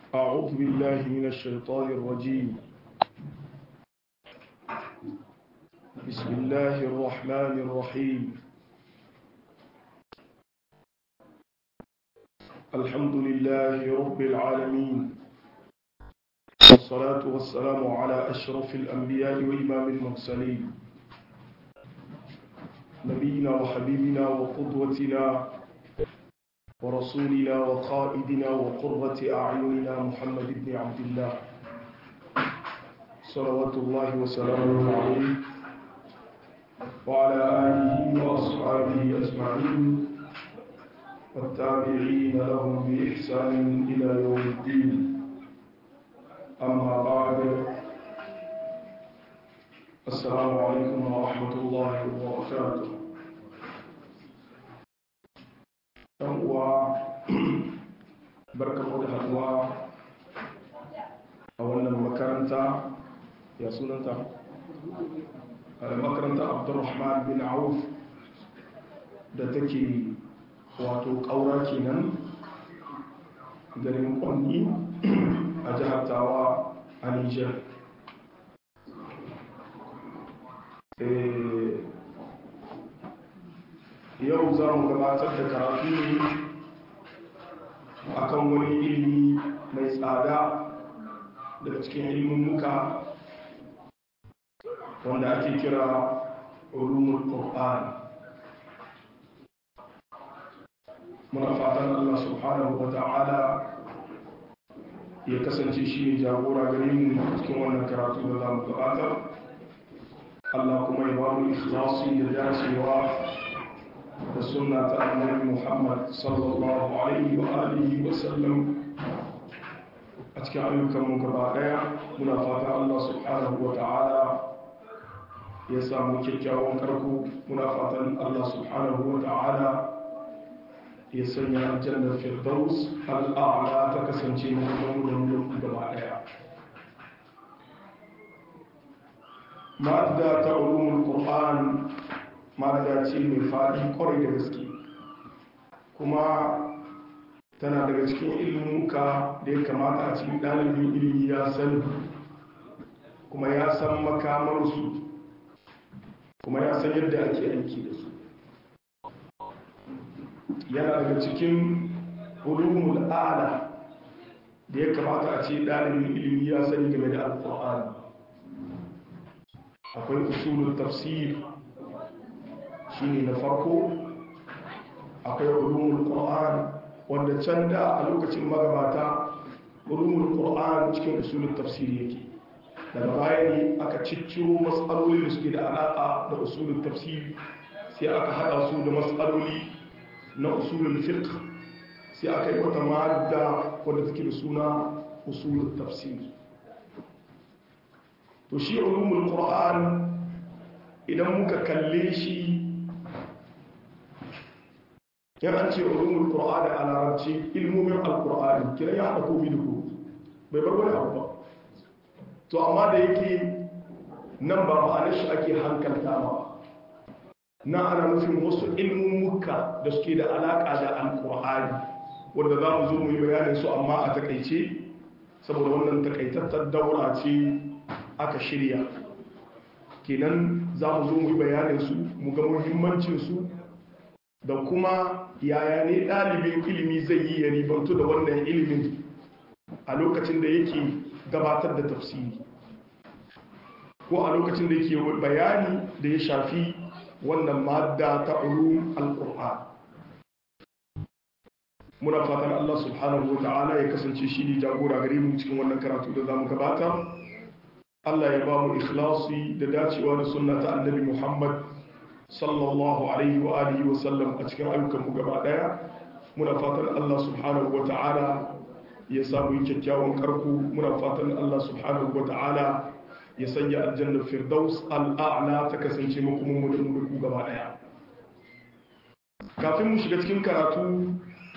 أعوذ بالله من الشيطان الرجيم بسم الله الرحمن الرحيم الحمد لله رب العالمين والصلاة والسلام على أشرف الأنبياء وإمام المرسلين نبينا وحبيبنا وقدوتنا ورسولنا وقائدنا وقرة أعيننا محمد بن عبد الله صلوات الله وسلامه عليه وعلى آله وأصحابه أجمعين والتابعين لهم بإحسان إلى يوم الدين أما بعد السلام عليكم ورحمة الله وبركاته ɗan uwa barkamu da haduwa a wannan makaranta ya sunanta a makaranta abdurrahman bin auf da take wato ƙaura kenan garin kwanni a jihar tawa a nijar yau za mu gabatar da karatu ne akan wani ilimi mai tsada daga cikin ilimin muka wanda ake kira ulumul qur'an muna fatan Allah subhanahu wa ta'ala ya kasance shi ne jagora gare mu cikin wannan karatu da za mu gabatar Allah kuma ya ba mu ikhlasi da dacewa da suna ta annabi Muhammad sallallahu alaihi wa alihi wa sallam a cikin ayyukan mu gaba daya muna fata Allah subhanahu wa ta'ala ya samu kyakkyawan karko muna fatan Allah subhanahu wa ta'ala ya sanya aljannar firdaus al'a'la ta kasance mu da mu gaba daya ma'adda ta ulumul qur'an ma'adda ce mai faɗi kwarai da gaske kuma tana daga cikin ilmuka da ya kamata a cikin ɗalibin ilimi ya san kuma ya san makamarsu kuma ya san yadda ake aiki da su yana daga cikin ulumul a'la da ya kamata a ce ɗalibin ilimi ya sani game da alƙur'ani akwai usulul tafsir shine na farko akwai ulumul qur'an wanda can da a lokacin magabata ulumul qur'an cikin usulul tafsir yake daga baya ne aka cicciro matsaloli da suke da alaƙa da usulul tafsir sai aka haɗa su da matsaloli na usulul fiqh sai aka yi wata madda wadda take da suna usulul tafsir to shi ulumul qur'an idan muka kalle shi yan an ce ulumul qur'an a larabci ilmomin alqur'ani kiran ya haɗa komi da komi bai bar wani abu ba to amma da yake nan ba ma'anar shi ake hankalta ba na ana nufin wasu ilmummuka da suke da alaƙa da alqur'ani wanda za mu zo mu yi bayanin su amma a takaice saboda wannan takaitattar daura ce aka shirya kenan za mu zo mu yi bayaninsu mu ga muhimmancinsu da kuma yaya ne ɗalibin ilimi zai yi ya ribantu da wannan ilimin a lokacin da yake gabatar da tafsiri ko a lokacin da yake bayani da ya shafi wannan madda ta ulum al-qur'an muna fatan Allah subhanahu wa ta'ala ya kasance shi ne jagora gare mu cikin wannan karatu da zamu gabatar Allah ya ba mu ikhlasi da dacewa da sunna ta annabi Muhammad sallallahu alaihi wa alihi wa sallam a cikin ayyukan mu gaba daya muna fatan Allah subhanahu wa ta'ala ya samu kyakkyawan karku muna fatan Allah subhanahu wa ta'ala ya sanya aljanna firdaus al'a'la ta kasance mu kuma mu da mu ku gaba daya kafin mu shiga cikin karatu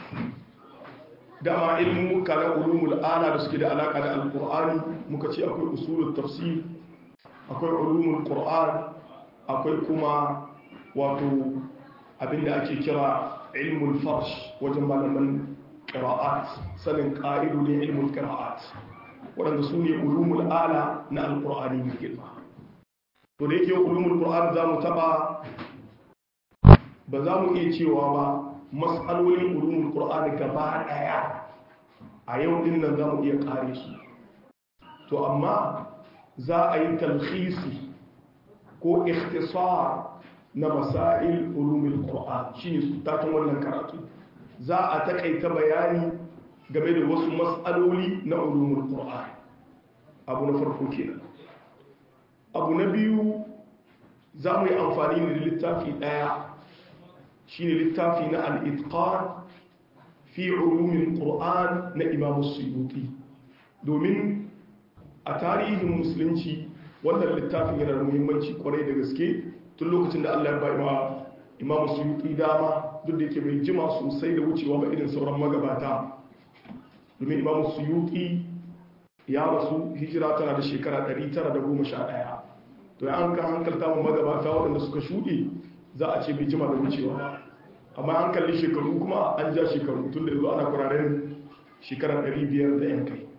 dama ilmin muka na ulumul ala da suke da alaka da alkur'ani muka ce akwai usulul tafsir akwai ulumul qur'an akwai kuma wato abinda ake kira ilmul farsh wajen malaman qira'at sanin qa'idodin ilmul qira'at waɗanda su ne ulumul ala na alqur'ani mai girma to da yake ulumul qur'an za mu taba ba za mu iya cewa ba mas'alolin ulumul qur'an gaba daya a yau din nan za mu iya kare su to amma za a yi talhisi ko ikhtisar na masail ulumul qur'an shine takin wannan karatu za a takaita bayani game da wasu mas'aloli na ulumul qur'an abu na farko kenan abu na biyu za mu yi amfani da littafi daya shine littafi na al-itqan fi ulumul qur'an na imam suyuti domin a tarihin musulunci wannan littafin yana da muhimmanci kwarai da gaske tun lokacin da Allah ya bai ma imamu suyuti dama duk da yake bai jima sosai da wucewa ba irin sauran magabata domin imamu suyuti ya rasu hijira tana da shekara 911 to ya an ka hankalta mu magabata waɗanda suka shuɗe za a ce bai jima da wucewa amma an kalli shekaru kuma an ja shekaru tun da yanzu ana kuraren shekara 500 da yan kai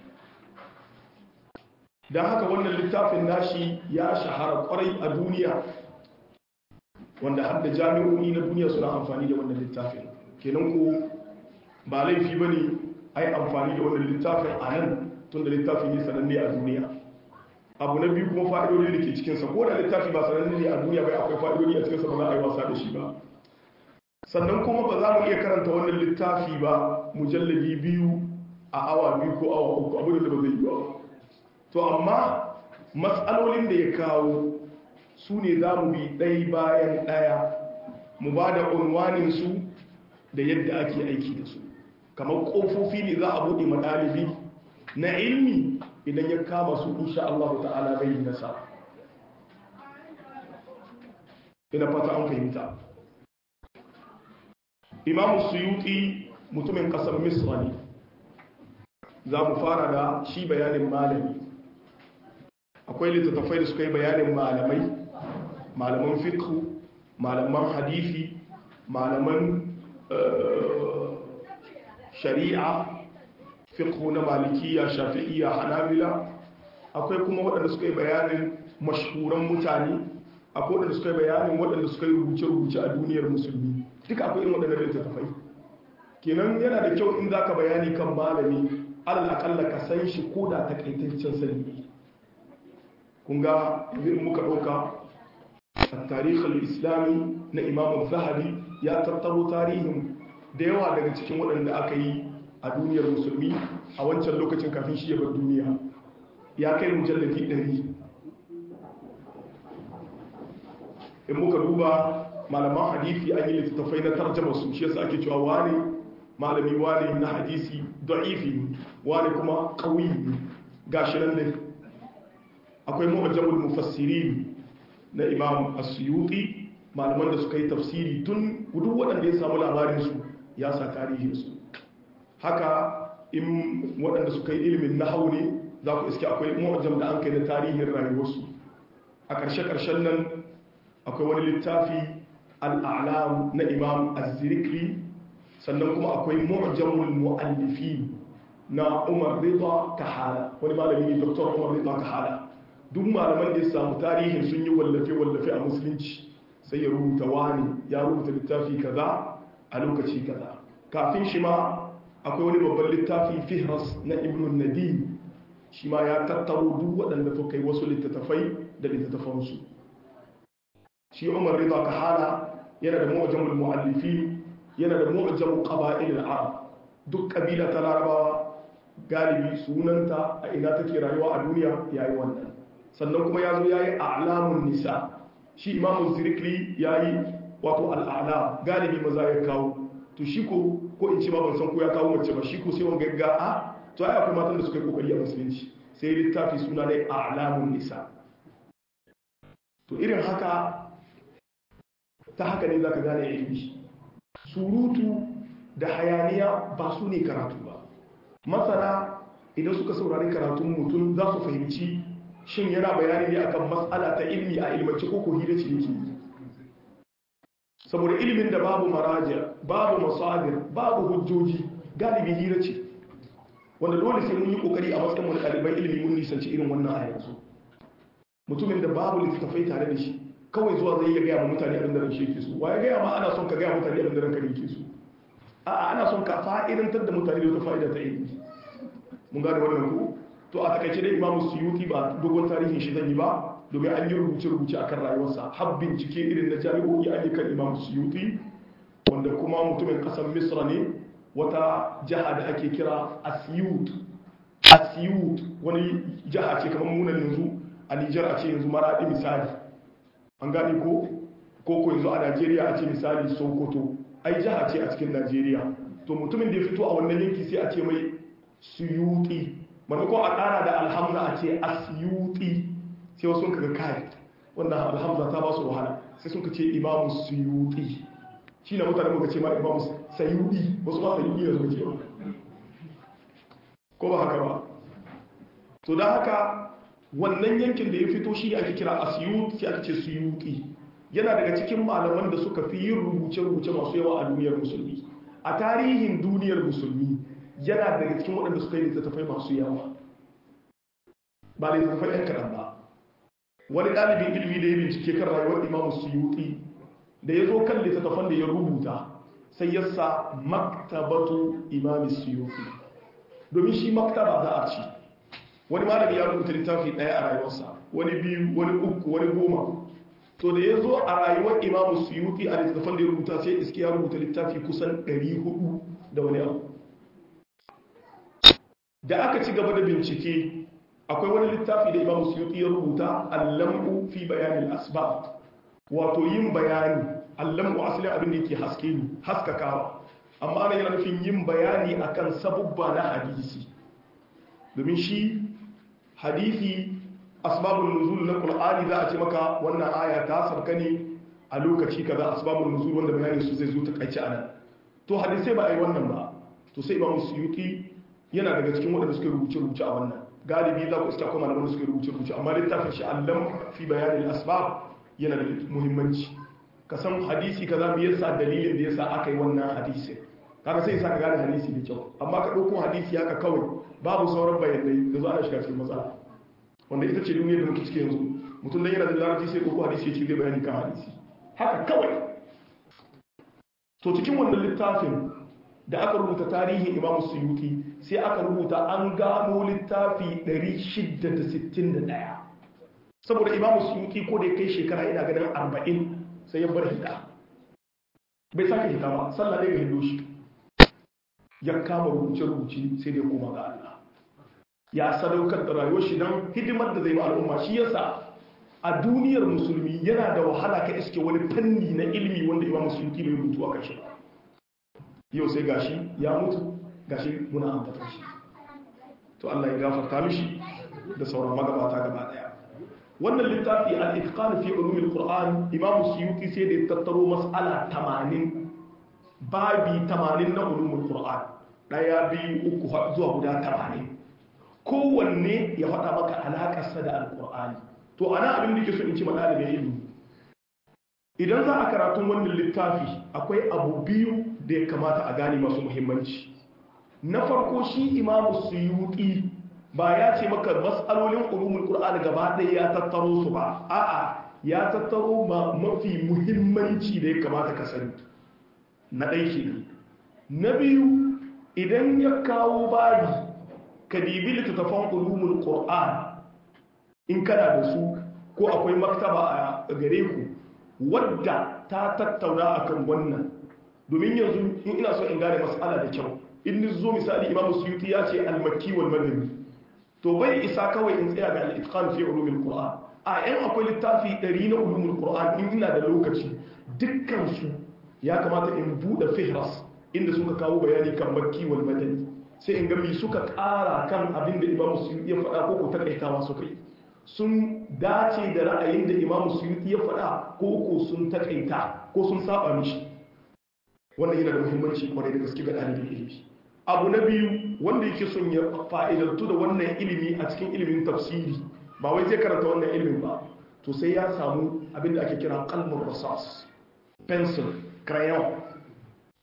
don haka wannan littafin nashi ya shahara kwarai a duniya wanda har da jami'o'i na duniya suna amfani da wannan littafin kenan ko ba laifi ba ne a yi amfani da wannan littafin a nan tun da littafin ne sananne a duniya abu na biyu kuma fa'idodi da ke cikinsa ko da littafi ba sananne ne a duniya bai akwai fa'idodi a cikinsa ba za a yi wasa da shi ba sannan kuma ba za mu iya karanta wannan littafi ba mujallabi biyu a awa biyu ko awa uku abu da ba zai yi ba to amma matsalolin da ya kawo su ne za mu bi ɗai bayan ɗaya mu ba da unwaninsu da yadda ake aiki da su kamar ƙofofi ne za a buɗe maɗalibi na ilmi idan ya kama su insha Allah ta'ala bai yi nasa ina fata an fahimta imamu suyuti mutumin ƙasar misra ne za mu fara da shi bayanin malami akwai littattafai da suka yi bayanin malamai malaman fiqhu malaman hadithi malaman shari'a fiqhu na malikiya shafi'iyya hanabila akwai kuma waɗanda suka yi bayanin mashhuran mutane akwai waɗanda suka yi bayanin waɗanda suka yi rubuce-rubuce a duniyar musulmi duka akwai irin waɗanda littattafai kenan yana da kyau in za ka bayani kan malami alal akalla ka san shi ko da takaitaccen sani kun ga yanzu muka ɗauka a tarihin islami na imamun zahabi ya tattaro tarihin da yawa daga cikin waɗanda aka yi a duniyar musulmi a wancan lokacin kafin shi bar duniya ya kai mujallafi ɗari in muka duba malaman hadisi an yi littattafai na tarjama su shi yasa ake cewa wani malami wani na hadisi da'ifi wani kuma ƙauyi gashi nan ne akwai mu'jamul mufassirin na imam as-suyuti malaman da suka yi tafsiri tun duk waɗanda ya samu labarin su ya sa tarihin su haka in waɗanda suka yi ilimin nahwu ne za ku iske akwai mu'jam da an kai na tarihin rayuwarsu a ƙarshe-ƙarshen nan akwai wani littafi al'alam na imam az-zirikli sannan kuma akwai mu'jamul mu'allifin na umar rida kahala wani malami ne dr umar rida kahala duk malaman da ya samu tarihin sun yi wallafe-wallafe a musulunci sai ya rubuta wani ya rubuta littafi kaza a lokaci kaza kafin shi ma akwai wani babban littafi fihras na ibn nadim shi ma ya tattaro duk waɗanda suka yi wasu littattafai da littattafansu shi umar rida kahala yana da mu'jamul mu'allifi yana da mu'jamul qaba'il al-arab duk kabila ta larabawa galibi sunanta a ina take rayuwa a duniya yayi wannan sannan kuma ya zo ya yi alamun nisa shi imamun zirikli ya yi wato al'ala galibi maza ya kawo to shi ko ko in ce ma ban san ko ya kawo mace ba shi ko sai wanga ga a to ai akwai matan da suka yi kokari a musulunci sai littafi suna ne alamun nisa to irin haka ta haka ne zaka gane ilimi surutu da hayaniya ba su ne karatu ba masana idan suka saurari karatun mutum za su fahimci shin yana bayani ne akan matsala ta ilmi a ilmance ko ko hira ce yake saboda ilimin da babu maraja babu masadir babu hujjoji galibi hira ce wanda dole sai mun yi kokari a matsayin wani ɗaliban ilimi mun nisanci irin wannan a yanzu mutumin da babu littattafai tare da shi kawai zuwa zai iya gaya ma mutane abin da ran shi yake so wa ya gaya ma ana son ka gaya mutane abin da ranka yake so a'a ana son ka fa'idantar da mutane da wata fa'ida ta ilimi mun gane wannan ku to a takaice dai imamu suyuti ba dogon tarihin shi zan yi ba domin an yi rubuce-rubuce a kan rayuwarsa har bincike irin na jami'o'i an yi kan imamu suyuti wanda kuma mutumin kasar misra ne wata jiha da ake kira asiyut asiyut wani jiha ce kamar munan yanzu a nijar a ce yanzu maraɗi misali an gane ko ko yanzu a najeriya a ce misali sokoto ai jiha ce a cikin najeriya to mutumin da ya fito a wannan yanki sai a ce mai suyuti maimakon a ƙara da alhamza a ce asiyuti sai wasu kaga kai wannan alhamza ta ba su wahala sai sun ka ce imamu suyuti shi na mutane muka ce ma imamu sayudi wasu ba sayudi da suka ce ba ko ba haka ba to da haka wannan yankin da ya fito shi ake kira asiyut sai ake ce suyuti yana daga cikin malaman da suka fi yin rubuce-rubuce masu yawa a duniyar musulmi a tarihin duniyar musulmi yana daga cikin waɗanda suka yi littattafai masu yawa ba littattafai ɗan kaɗan ba wani ɗalibin ilimi da ya bincike kan rayuwar imamu suyuti da ya zo kan littattafan da ya rubuta sai ya sa maktabatu imami suyuti domin shi maktaba za a ci wani malami ya rubuta littafi ɗaya a rayuwarsa wani biyu wani uku wani goma to da ya zo a rayuwar imamu suyuti a littattafan da ya rubuta sai iske ya rubuta littafi kusan 400 da wani abu da aka ci gaba da bincike akwai wani littafi da imamu suyuti ya rubuta allam'u fi bayanin asbab wato yin bayani allam'u asalin abin da yake haske ne haskakawa amma ana yana nufin yin bayani akan sabubba na hadisi domin shi hadisi asbabun nuzul na qur'ani za a ce maka wannan aya ta sabka ne a lokaci kaza asbabun nuzul wanda bayanin su zai zo ta kaice anan to hadisai ba a yi wannan ba to sai imamu suyuti yana daga cikin waɗanda suka rubuce rubuce a wannan galibi za ku iska kuma malaman da suka rubuce rubuce amma littafin shi allam fi bayanin asbab yana da muhimmanci ka san hadisi kaza me yasa dalilin da yasa aka yi wannan hadisi kaga sai yasa ka gane hadisi da kyau amma ka ɗauko hadisi haka kawai babu sauran bayanai da zo ana shiga cikin matsala wanda ita ce duniyar da muke ciki yanzu mutum dan yana da larabci sai ɗauko hadisi ya ce zai bayani kan hadisi haka kawai to cikin wannan littafin da aka rubuta tarihin imam suyuti sai aka rubuta an gano littafi 661 saboda imam suyuti ko da ya kai shekara ina ganin 40 sai ya bar hida bai sake hita ba sallah ɗaya ga hindo shi ya kama rubuce-rubuce sai da ya koma ga Allah ya sadaukar da rayuwar shi don hidimar da zai ma al'umma shi yasa a duniyar musulmi yana da wahala ka iske wani fanni na ilimi wanda imam suyuti bai rubutu a kashi ba yau sai gashi ya mutu gashi muna ambata shi to Allah ya gafarta mishi da sauran magabata gaba daya wannan littafi al-itqan fi ulum al-Qur'an Imam Suyuti sai da ya tattaro mas'ala 80 babi 80 na ulum al-Qur'an daya biyu uku zuwa guda 80 kowanne ya faɗa maka alaƙarsa da al-Qur'ani to ana abin da ke so in ci madalibin ilimi idan za a karatun wannan littafi akwai abu biyu da ya kamata a gane masu muhimmanci na farko shi imamu suyuti ba ya ce maka matsalolin ulumul qur'an gaba ɗaya ya tattaro su ba a'a ya tattaro mafi muhimmanci da ya kamata ka sani na ɗai kenan na biyu idan ya kawo babi ka dibi littattafan ulumul qur'an in kana da su ko akwai maktaba a gare ku wadda ta tattauna akan wannan domin yanzu in ina so in gane mas'ala da kyau in ni zo misali imamu suyuti ya ce al-makki wal madani to bai isa kawai in tsaya ga al-itqan fi ulumil qur'an a yan akwai littafi 100 na ulumul qur'an in ina da lokaci dukkan su ya kamata in bude fihras inda suka kawo bayani kan makki wal madani sai in ga me suka kara kan abin da imamu suyuti ya faɗa ko ko takaitawa suka yi sun dace da ra'ayin da imamu suyuti ya faɗa ko ko sun takaita ko sun saba mishi wannan yana da muhimmanci kwarai da gaske ga ɗalibin ilimi abu na biyu wanda yake son ya fa'idantu da wannan ilimi a cikin ilimin tafsiri ba wai zai karanta wannan ilimin ba to sai ya samu abin da ake kira kalmar rasas pencil crayon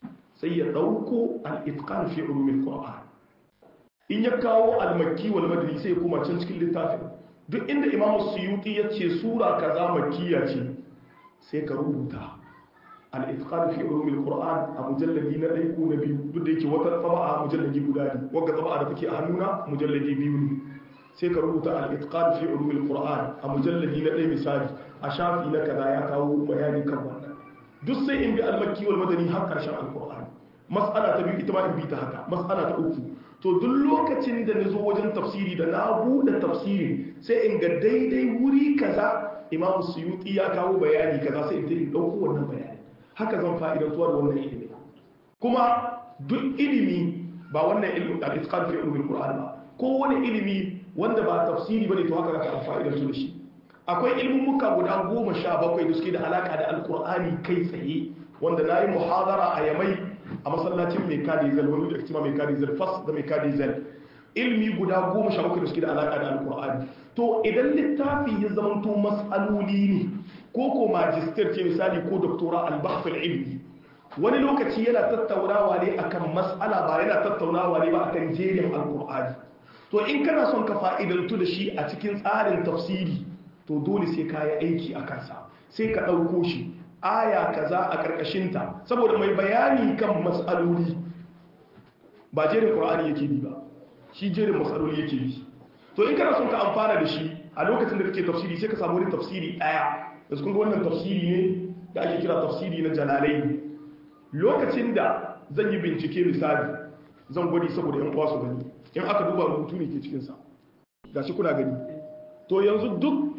sai ya dauko al-itqan fi ulumil qur'an in ya kawo al-makki wal madani sai ya koma can cikin littafin duk inda imamu suyuti ya ce sura kaza makkiya ce sai ka rubuta al-itqan fi ulumil qur'an a mujalladi na ɗaya ko na biyu duk da yake wata tsaba a mujalladi guda ne wanda tsaba da take a hannuna mujalladi biyu ne sai ka rubuta al-itqan fi ulumil qur'an a mujalladi na ɗaya misali a shafi na kaza ya kawo bayani kan wannan duk sai in bi al-makki wal madani har karshen al-qur'an mas'ala ta biyu ita ma in bi ta haka mas'ala ta uku to duk lokacin da na zo wajen tafsiri da na buɗe tafsirin sai in ga daidai wuri kaza imamu suyuti ya kawo bayani kaza sai in ta in ɗauko wannan bayani haka zan fa'idantuwa da wannan ilimi kuma duk ilimi ba wannan ilimin al-itqan fi ulumil qur'an ba ko wani ilimi wanda ba tafsiri bane to haka zaka fa'idantu da shi akwai ilmummuka guda goma sha bakwai da suke da alaka da alkur'ani kai tsaye wanda na yi muhadara a yamai a masallacin mai kadi zal wani da kima mai kadi zal fas da mai kadi zal ilmi guda goma sha bakwai da suke da alaka da alkur'ani to idan littafi ya zamanto mas'aloli ne ko ko magister ce misali ko doktora albahfil ilmi wani lokaci yana tattaunawa ne akan mas'ala ba yana tattaunawa ne ba akan jerin alkur'ani to in kana son ka fa'idantu da shi a cikin tsarin tafsiri to dole sai ka yi aiki a kansa sai ka ɗauko shi aya kaza a ƙarƙashinta saboda mai bayani kan matsaloli ba jerin ƙur'ani yake bi ba shi jerin matsaloli yake bi to in kana son ka amfana da shi a lokacin da kake tafsiri sai ka samu wani tafsiri ɗaya da kun ga wannan tafsiri ne da ake kira tafsiri na jalalai lokacin da zan yi bincike misali zan gwadi saboda yan uwa su gani in aka duba rubutu ne ke cikinsa gashi kuna gani to yanzu duk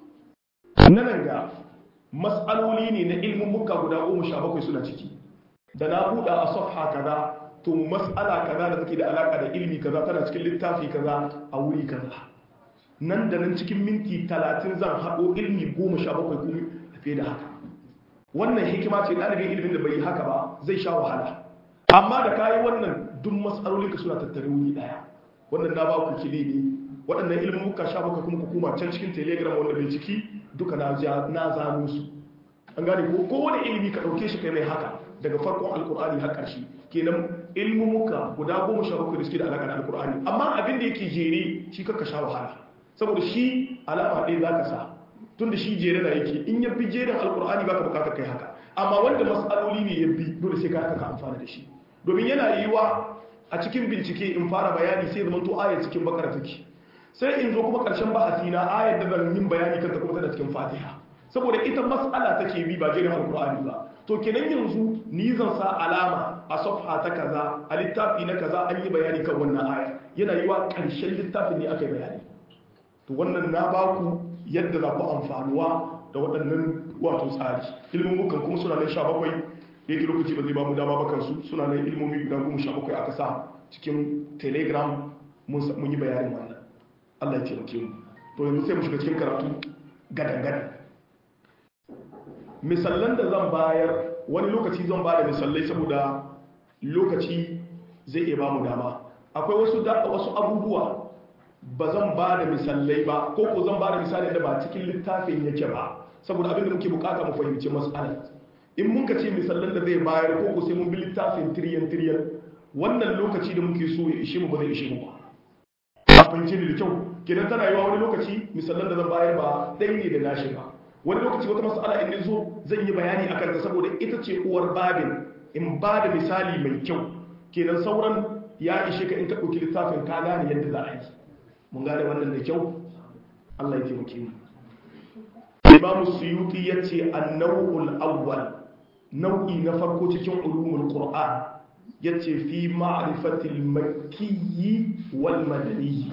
nan ga matsaloli ne na ilmin muka guda goma sha bakwai suna ciki da na buɗa a safha kaza to matsala kaza da take da alaƙa da ilmi kaza tana cikin littafi kaza a wuri kaza nan da nan cikin minti talatin zan haɗo ilmi goma sha bakwai kuma fiye da haka wannan hikima ce ɗalibin ilimin da bai yi haka ba zai sha wahala amma da kayi wannan duk matsalolinka suna tattare wuri ɗaya wannan na ba ku kili ne waɗannan ilimin muka sha baka kuma hukuma can cikin telegram wanda bai ciki duka na zano su an gane ko kowane ilimi ka ɗauke shi kai mai haka daga farkon alkur'ani har ƙarshe kenan ilimin muka guda goma sha bakwai da suke da alaƙa da alkur'ani amma abin da yake jere shi kakka sha wahala saboda shi alama ɗaya za ka sa tun da shi jere na yake in ya bi jerin alkur'ani ba ka bukatar kai haka amma wanda matsaloli ne ya bi dole sai ka haka ka amfana da shi domin yana yiwuwa a cikin bincike in fara bayani sai zama to ayar cikin bakara take sai in zo kuma karshen bahasi na ayar da zan yin bayani kanta kuma tana cikin fatiha saboda ita mas'ala take bi ba jerin alkur'ani ba to kenan yanzu ni zan sa alama a safha ta kaza a littafi na kaza an yi bayani kan wannan aya yana yiwa karshen littafin ne aka yi bayani to wannan na baku yadda za ku amfanuwa da waɗannan wato tsari ilmin mukan kuma suna nan sha bakwai da yake lokaci ba zai ba mu dama ba kansu suna nan ilmomi guda goma sha bakwai aka sa cikin telegram mun yi bayanin wannan Allah ya taimake mu to yanzu sai mu shiga cikin karatu gadan-gadan misallan da zan bayar wani lokaci zan ba da misallai saboda lokaci zai iya ba mu dama akwai wasu wasu abubuwa ba zan ba da misallai ba ko ko zan ba da misali da ba cikin littafin yake ba saboda abin da muke bukata mu fahimci mas'alar in mun ka ce misallan da zai bayar ko ko sai mun bi littafin tiriyan tiriyan wannan lokaci da muke so ya ishe mu ba zai ishe mu ba a fahimci da kyau kenan tana yiwa wani lokaci misallan da zan bayar ba ɗaya ne da nashi ba wani lokaci wata mas'ala in zo zan yi bayani akan ta saboda ita ce uwar babin in ba da misali mai kyau kenan sauran ya ishe ka in ka ɗauki littafin ka gane yadda za a yi mun gane wannan da kyau Allah ya taimake mu Imam Suyuti yace an-naw'ul awwal nau'i na farko cikin ulumul Qur'an yace fi ma'rifatil makki wal madani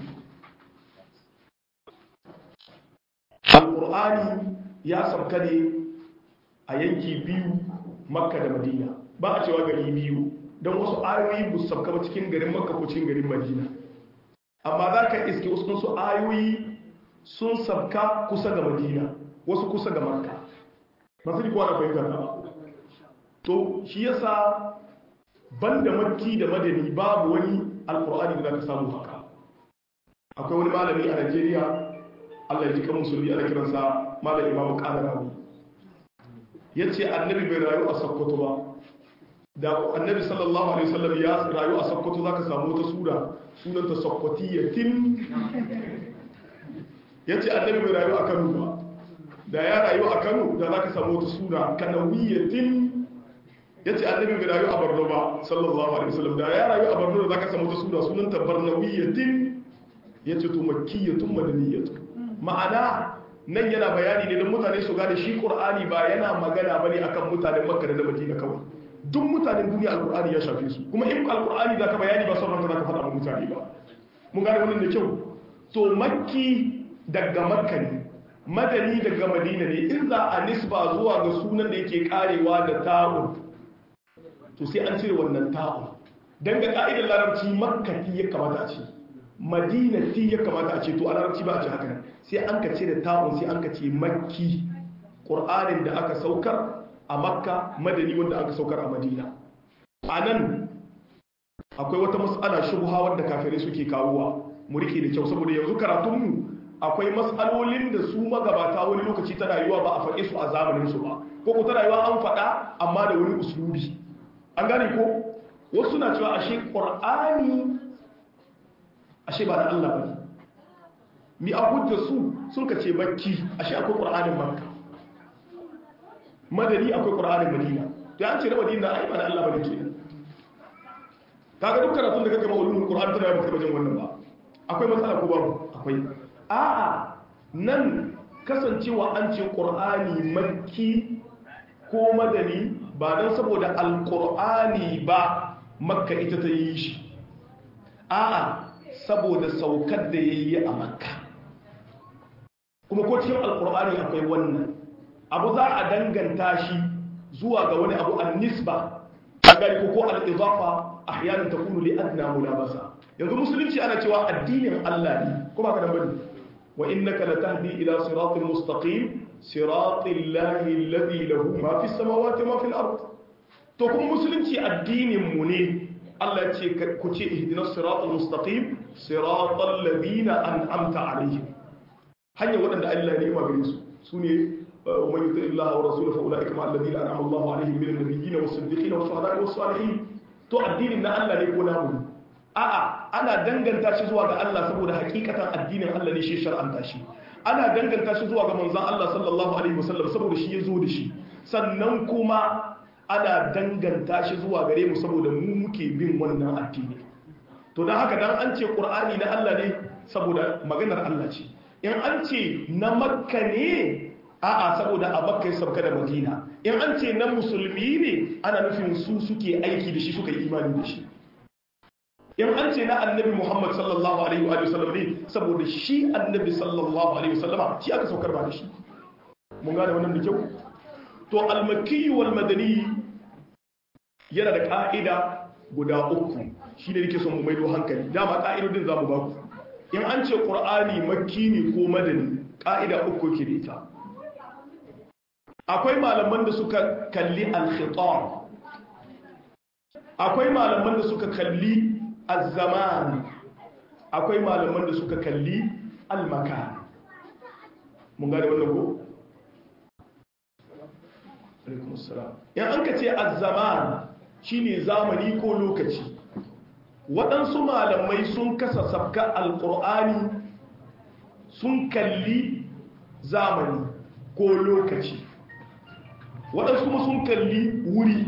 Al-Qur'ani ya sauka ne a yanki biyu Makka da Madina ba a cewa gari biyu don wasu ayoyi bu sauka ba cikin garin Makka ko cikin garin Madina amma za ka iske wasu ayoyi sun sabka kusa ga madina wasu kusa ga makka masu ji kowa na fahimtar ba to shi yasa banda makki da madani babu wani alkur'ani da za ka samu haka akwai wani malami a najeriya allah ya ji kan musulmi ana kiransa malam imamu kadarawi ya ce annabi bai rayu a sokoto ba da annabi sallallahu alaihi wasallam ya rayu a sakkwato zaka samu wata sura sunanta sakkwatiyatin yace annabi bai rayu a Kano ba da ya rayu a Kano da zaka samu wata sura kanawiyatin yace annabi bai rayu a Borno ba sallallahu alaihi wasallam da ya rayu a Borno da zaka samu wata sura sunanta barnawiyatin yace to makkiyatun madaniyatun ma'ana nan yana bayani ne don mutane su gane shi qur'ani ba yana magana bane akan mutanen Makka da Madina kawai duk mutanen duniya alkur'ani ya shafe su kuma in alkur'ani za ka bayani ba sauran za ka faɗa mutane ba mun gane wannan da kyau to makki daga makka ne madani daga madina ne in za a nisba zuwa ga sunan da yake karewa da ta'un to sai an cire wannan ta'un dan ga ka'idar larabci makkati ya kamata a ce madinati ya kamata a ce to a larabci ba a ce haka sai an ka cire ta'un sai an ka ce makki qur'anin da aka saukar a makka madani wanda aka saukar a madina a nan akwai wata matsala shubha wadda kafirai suke kawowa mu rike da kyau saboda yanzu karatunmu akwai matsalolin da su magabata wani lokaci ta rayuwa ba a faɗe su a zamanin su ba ko ko ta rayuwa an faɗa amma da wani usulubi an gane ko wasu na cewa ashe qur'ani ashe ba da Allah bane mi a hujja su sun ka ce bakki ashe akwai qur'anin makka madani akwai ƙura'anin madina to an ce na madina ai ba na Allah bane kenan kaga duk karatun da kake ma ulumul qur'an tana ba kai wajen wannan ba akwai matsala ko babu akwai a'a nan kasancewa an ce qur'ani makki ko madani ba dan saboda alqur'ani ba makka ita ta yi shi a'a saboda saukar da yayi a makka kuma ko cikin alqur'ani akwai wannan abu za a danganta shi zuwa ga wani abu an nisba a gari ko al'izafa a hyanin ta kunu li'adna mulabasa yanzu musulunci ana cewa addinin Allah ne kuma ka dambani wa innaka latahdi ila siratin mustaqim siratil lahi alladhi lahu ma fis samawati wa ma fil ard to kuma musulunci addinin mu ne Allah ya ce ku ce ihdinas siratal mustaqim siratal ladina an'amta alaihim hanya waɗanda Allah ne ya magare su sune ومن يطع الله ورسوله فاولئك مع الذين انعم الله عليهم من النبيين والصديقين والشهداء والصالحين to addinin na Allah ne ko namu a'a ana danganta shi zuwa ga Allah saboda hakikatan addinin Allah ne shi shar'anta shi ana danganta shi zuwa ga manzon Allah sallallahu alaihi wasallam saboda shi ya zo da shi sannan kuma ana danganta shi zuwa gare mu saboda mu muke bin wannan addini to dan haka dan an ce qur'ani na Allah ne saboda maganar Allah ce in an ce na makka ne a'a saboda a makka ya sauka da madina in an ce na musulmi ne ana nufin su suke aiki da shi suka yi imani da shi in an ce na annabi muhammad sallallahu alaihi wa sallam ne saboda shi annabi sallallahu alaihi wa sallam shi aka saukar ba da shi mun gane wannan da kyau to almakki wal madani yana da ka'ida guda uku shi ne nake son mu maido hankali dama ka'idodin za mu ba ku in an ce qur'ani makki ne ko madani ka'ida uku ke da ita akwai malaman da suka kalli al-khitab akwai malaman da suka kalli az-zaman akwai malaman da suka kalli al-makan mun gane wannan ko alaikum assalam yan an ka ce az-zaman shine zamani ko lokaci waɗansu malamai sun kasa sabka al-qur'ani sun kalli zamani ko lokaci waɗansu kuma sun kalli wuri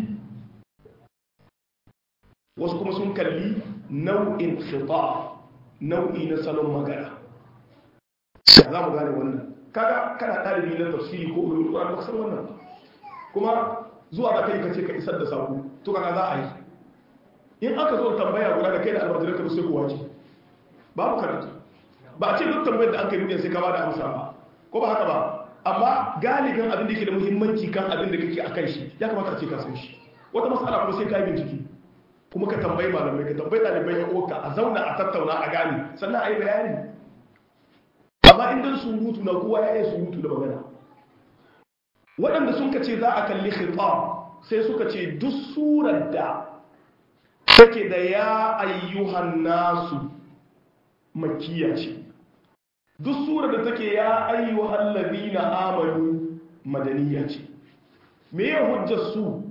wasu kuma sun kalli nau'in khita nau'i na salon magana ya za mu gane wannan kaga kana ɗalibi na tafsiri ko ulul qur'an ba san wannan kuma zuwa da kai kace ka isar da sako to kana za a yi in aka zo tambaya guda da kai da almajiran ka sai ku waje babu karatu ba a ce duk tambayar da an kai duniya sai ka ba da amsa ba ko ba haka ba amma galibin abin da ke da muhimmanci kan abin da kake akan shi ya kamata a ce ka san shi wata matsala kuma sai ka yi bincike kuma ka tambayi malamai ka tambayi ɗalibai ya uwarka a zauna a tattauna a gane sannan a yi bayani amma inda surutu na kowa ya yi surutu da magana waɗanda sun ka ce za a kalli khitab sai suka ce duk surar da take da ya ayyuhan nasu makiya ce duk surar da take ya ayyuhan ladina amanu madaniya ce me ya hujjar su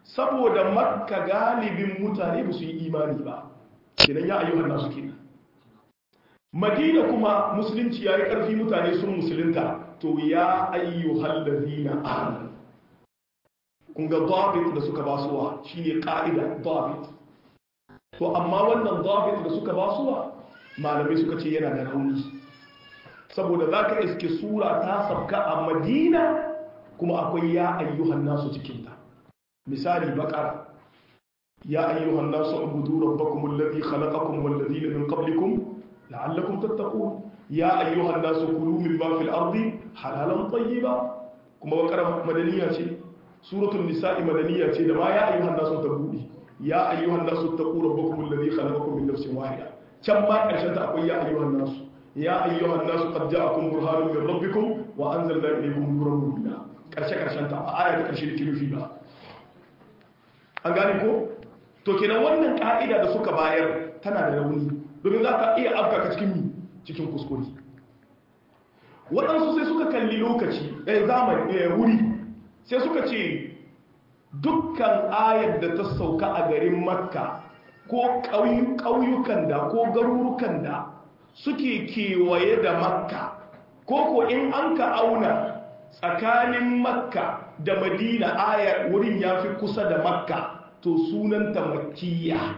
saboda makka galibin mutane ba su yi imani ba kenan ya ayyuhan nasu kenan madina kuma musulunci ya yi ƙarfi mutane sun musulunta to ya ayyuhal ladina amanu kun ga dabit da suka basuwa shine ka'ida dabit to amma wannan dabit da suka basuwa malamai suka ce yana da rauni saboda zaka iske sura ta sabka a madina kuma akwai ya ayyuhan nasu cikinta misali baqara ya ayyuhan nasu ubudu rabbakum alladhi khalaqakum wal ladina min qablikum la'allakum tattaqun ya ayyuhan nasu kulu mimma fil ardi halalan tayyiba kuma baqara madaniya ce suratul nisa'i madaniya ce da ma ya ayyuhan nasu ta buɗe ya ayyuhan nasu taqu rabbakum alladhi khalaqakum min nafsin wahida can ma karshen ta akwai ya ayyuhan nasu ya ayyuhan nasu qad ja'akum burhanun min rabbikum wa anzalna ilaykum nuran mubina karshe karshen ta a aya ta karshe da kirufi ba an gane ko to kenan wannan ka'ida da suka bayar tana da rauni domin za ka iya afka ka cikin cikin kuskure waɗansu sai suka kalli lokaci ɗaya zamani wuri sai suka ce dukkan ayar da ta sauka a garin makka ko ƙauyukan da ko garurukan da suke kewaye da makka ko ko in an ka auna tsakanin makka da madina ayar wurin ya fi kusa da makka to sunanta makkiya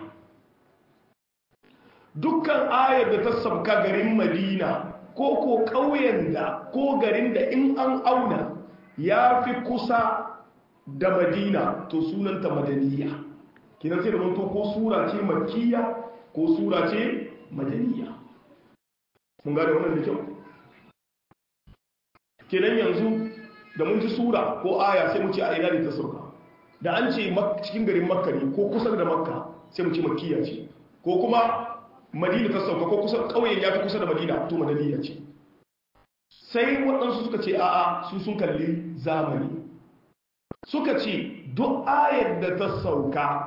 dukkan ayar da ta sauka garin madina ko ko ƙauyen da ko garin da in an auna ya fi kusa da madina to sunanta madaniya kinan sai da manto ko sura ce makkiya ko sura ce madaniya mun gada wannan da kyau kenan yanzu da mun ji sura ko aya sai mu ce a ina ne ta sauka da an ce cikin garin makka ne ko kusa da makka sai mu ce makkiya ce ko kuma madina ta sauka ko kusa ƙauyen ya fi kusa da madina to madaniya ce sai waɗansu suka ce a'a su sun kalli zamani suka ce duk ayar da ta sauka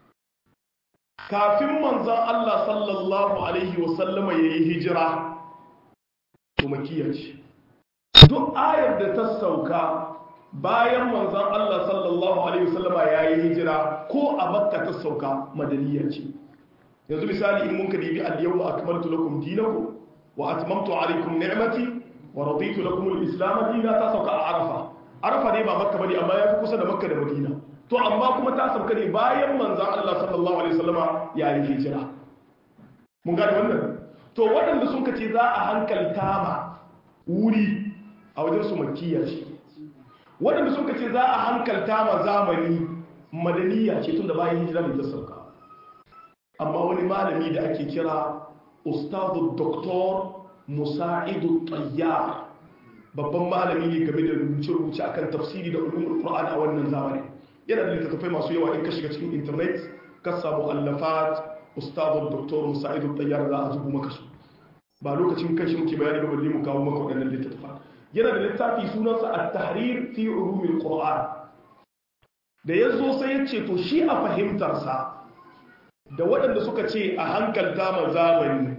kafin manzan Allah sallallahu Alaihi wasallama ya yi hijira to makiyar ce duk ayar da ta sauka bayan manzan Allah sallallahu Alaihi wasallama ya yi hijira ko a makka ta sauka madaniyar ce yanzu misali in mun ka dibi al-yawma akmaltu lakum dinakum wa atmamtu alaykum ni'mati wa raditu lakum al-islam dinan ta sauka a arafa arafa ne ba makka bane amma yafi kusa da makka da madina to amma kuma ta sauka ne bayan manzon Allah sallallahu alaihi wasallama ya yi hijira mun gane wannan to waɗanda sun kace za a hankalta ma wuri a wajen su makkiya ce waɗanda sun kace za a hankalta ma zamani madaniya ce tun da bayan hijira ne ta sauka amma wani malami da ake kira ustadu doktor musa'idu tayyar babban malami ne game da rubuce-rubuce akan tafsiri da ulumul qur'an a wannan zamani yana da littattafai masu yawa in ka shiga cikin internet ka samu allafat ustadu doktor musa'idu tayyar za a zubo maka su ba lokacin kashi muke bayani ba balle mu kawo maka waɗannan littattafa yana da littafi sunansa at-tahrir fi ulumul qur'an da yazo sai ya ce to shi a fahimtarsa da waɗanda suka ce a hankalta ma zamani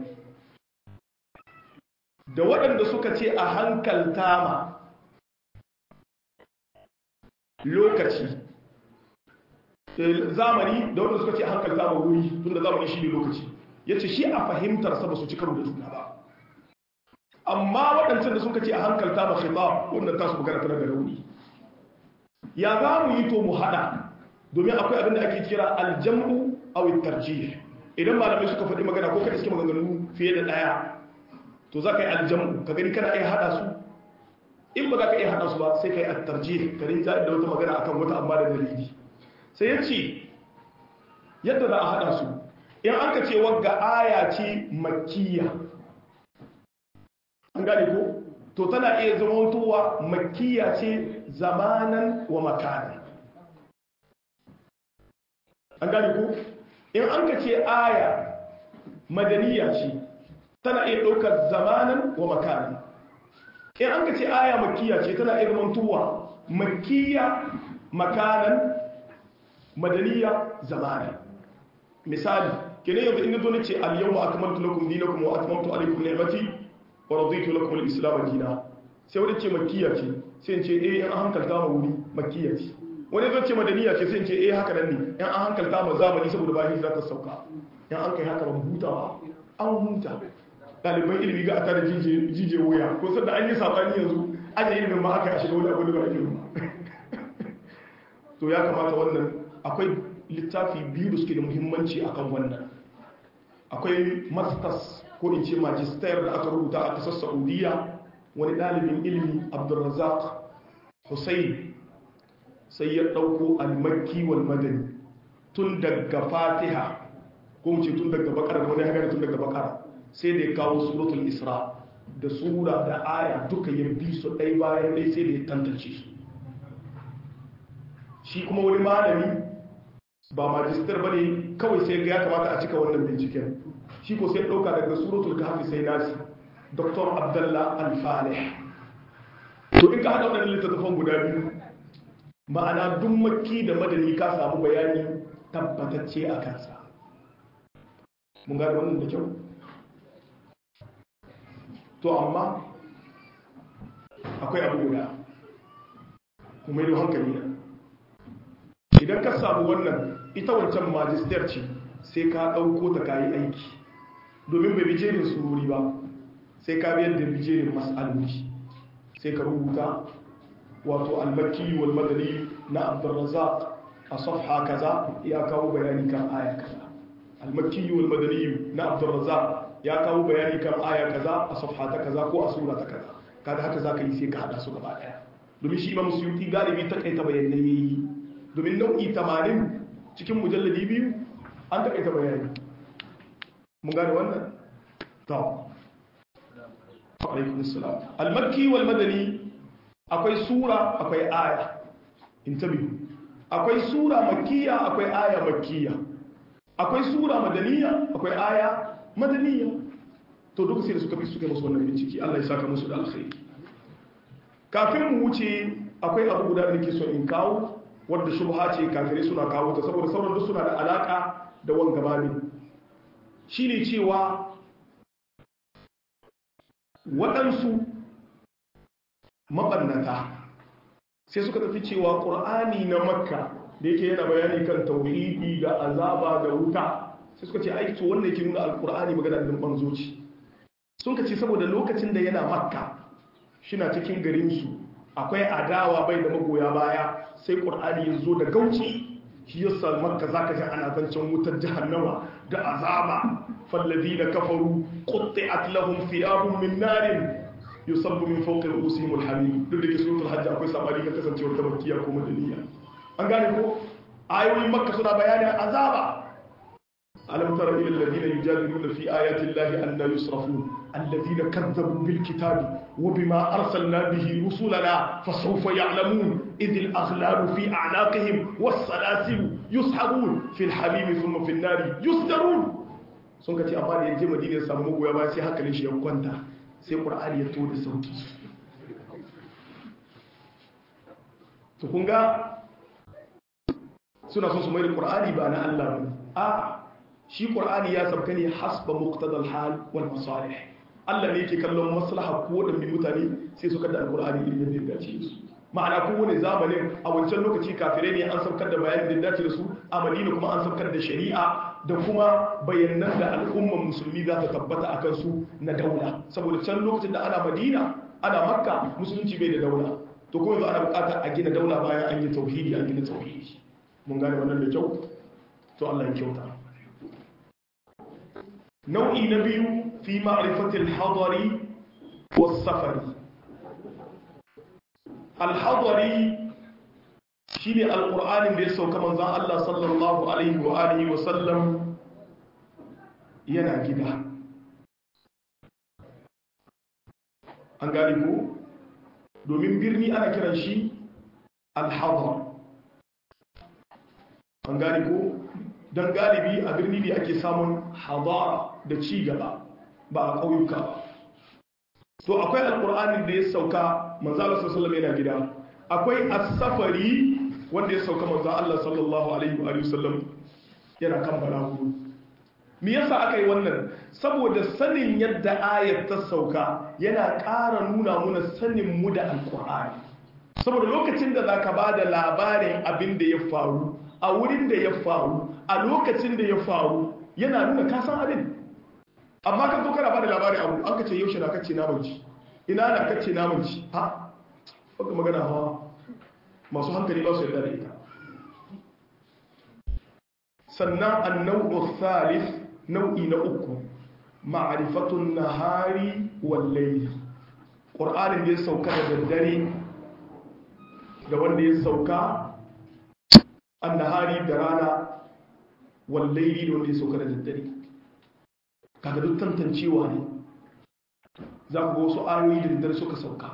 da waɗanda suka ce a hankalta ma lokaci zamani da waɗanda suka ce a hankalta ma wuri tun da zamani shi ne lokaci ya ce shi a fahimtarsa ba su ci karo da juna ba amma waɗancan da suka ce a hankalta ma khitab wannan tasu magana tana da rauni ya za mu yi to mu haɗa domin akwai abin da ake kira aljam'u aw tarjih idan malamai suka faɗi magana ko ka iske maganganu fiye da ɗaya to za ka yi aljamu ka gani kana iya haɗa su in ba za ka iya haɗa su ba sai ka yi attarjih ka rinja da wata magana akan wata amma da dalili sai ya ce yadda za a haɗa su in an ka ce wagga aya ce makkiya an gane ko to tana iya zamantowa makkiya ce zamanan wa makanan an gane ko in an ka ce aya madaniya ce tana iya ɗaukar zamanan wa makanan in an ka ce aya makiya ce tana iya zamantowa makiya makanan madaniya zamanan misali kene yanzu inda zo ce al-yawma akmaltu lakum dinakum wa atmamtu alaykum ni'mati wa raditu lakum al-islam dinan sai wanda ce makiya ce sai in ce eh an hankalta ma wuri makiya ce wani zai ce madaniya ce sai in ce eh haka nan ne yan an hankalta ma zamani saboda bayan hijira ta sauka yan an kai haka ba huta ba an huta ɗaliban ilimi ga a tare jije wuya ko sanda an yi sabani yanzu aje ilimin ma aka shiga wani abu da ba ilimin to ya kamata wannan akwai littafi biyu da suke da muhimmanci akan wannan akwai masters ko in ce magister da aka rubuta a kasar saudiya wani ɗalibin ilimi abdulrazak hussein sai ya ɗauko almakki wal madani tun daga fatiha ko mu ce tun daga bakara da wani hagari tun daga bakara sai da ya kawo suratul isra da sura da aya duka ya bi su ɗai bayan ɗai sai da ya tantance su shi kuma wani malami ba majistar ba ne kawai sai ga ya kamata a cika wannan binciken shi ko sai ɗauka daga suratul kahfi sai nasi dr abdallah alfalih to in ka haɗa waɗannan littattafan guda biyu ma'ana duk makki da madani ka samu bayani tabbatacce a kansa mun gada wannan da kyau to amma akwai abu guda kuma yi hankali na idan ka samu wannan ita wancan majistar ce sai ka ɗauko ta kayi aiki domin bai bijerin sururi ba sai ka biyar da bijerin mas'aloli sai ka rubuta wato almakki wal madani na abdurrazzaq a safha kaza ya kawo bayani kan aya kaza almakki wal madani na abdurrazzaq ya kawo bayani kan aya kaza a safha ta kaza ko a sura ta kaza kada haka zaka yi sai ka hada su gaba daya domin shi imam suyuti galibi ta kaita bayanai yayi domin nau'i 80 cikin mujalladi biyu an ta kaita bayani mun gane wannan to alaikum assalam al-makki wal madani akwai sura akwai aya intabihu akwai sura makkiya akwai aya makkiya akwai sura madaniya akwai aya madaniya to duk sai da suka fi suka musu wannan bincike Allah ya saka musu da alkhairi kafin mu wuce akwai abu guda da nake so in kawo wanda shubha ce kafirai suna kawo ta saboda sauran duk suna da alaka da wanga babin shine cewa waɗansu maɓannata sai suka tafi cewa ƙur'ani na makka da yake yana bayani kan tauhidi da azaba da wuta sai suka ce aiki to wannan yake nuna alƙur'ani magana da banzoci sun ka ce saboda lokacin da yana makka shina cikin garinsu akwai adawa bai da magoya baya sai ƙur'ani ya zo da gauci shi yasa makka zaka ji ana zancen wutar jahannama da azaba فالذين كفروا قطعت لهم ثياب من نار يصب من فوق رؤوسهم الحميم duk da ke suratul hajj akwai sabani ga kasancewar ta makkiya ko madaniya an gane ko ayoyin makka suna bayanin azaba alam tara ila alladhina yujadiluna fi ayati llahi anna yusrafun alladhina kazzabu bil kitabi wa bima arsalna bihi rusulana fasawfa ya'lamun idh al aghlalu fi a'naqihim was salasil yushabun fi al hamim thumma fi an nar yusdarun sun ka ce amma da yanzu madina ya samu magoya ba sai hankalin shi ya kwanta sai ƙur'ani ya to da sauki to kun ga suna son su mai da ƙur'ani ba na Allah ba a shi ƙur'ani ya sabka ne hasba muqtadal hal wal masalih Allah ne yake kallon maslaha ko wadannan mutane sai su kada alƙur'ani irin yadda ya dace su ma'ana kowane zamanin a wancan lokaci kafirai ne an sabkar da bayanin da dace da su a madina kuma an sabkar da shari'a da kuma bayanan da al'umman musulmi za ta tabbata a kansu na daula saboda can lokacin da ana madina ana makka musulunci bai da daula to kuma yanzu ana bukatar a gina daula bayan an yi tauhidi an gina tauhidi mun gane wannan da kyau to Allah ya kyauta nau'i na biyu fi ma'rifatil hadari was safari al-hadari shi ne alƙur'anin da ya sauka manzan Allah sallallahu Alaihi wa Alihi wasallam yana gida an gani ko domin birni ana kiran shi alhazar an gani ko don galibi a birni ne ake samun hadara da ci gaba ba a ƙauyuka ba to akwai alƙur'anin da ya sauka manzan Allah sallallahu Alaihi yana gida akwai asafari wanda ya sauka manzo Allah sallallahu alaihi wa sallam yana kan balagu me yasa aka yi wannan saboda sanin yadda ayat ta sauka yana ƙara nuna muna sanin mu da alqur'ani saboda lokacin da zaka ba da labarin abin da ya faru a wurin da ya faru a lokacin da ya faru yana nuna ka san abin amma kan zo kana ba da labarin abu an kace yaushe na kace namanci ina na kace namanci ha baka magana hawa masu hankali ba su yarda da ita sannan annau thalith nau'i na uku ma'rifatun nahari wal layl qur'anin da ya sauka da daddare da wanda ya sauka annahari da rana wal layli da wanda ya sauka da daddare kaga duk tantancewa ne za ku ga wasu ayoyi da daddare suka sauka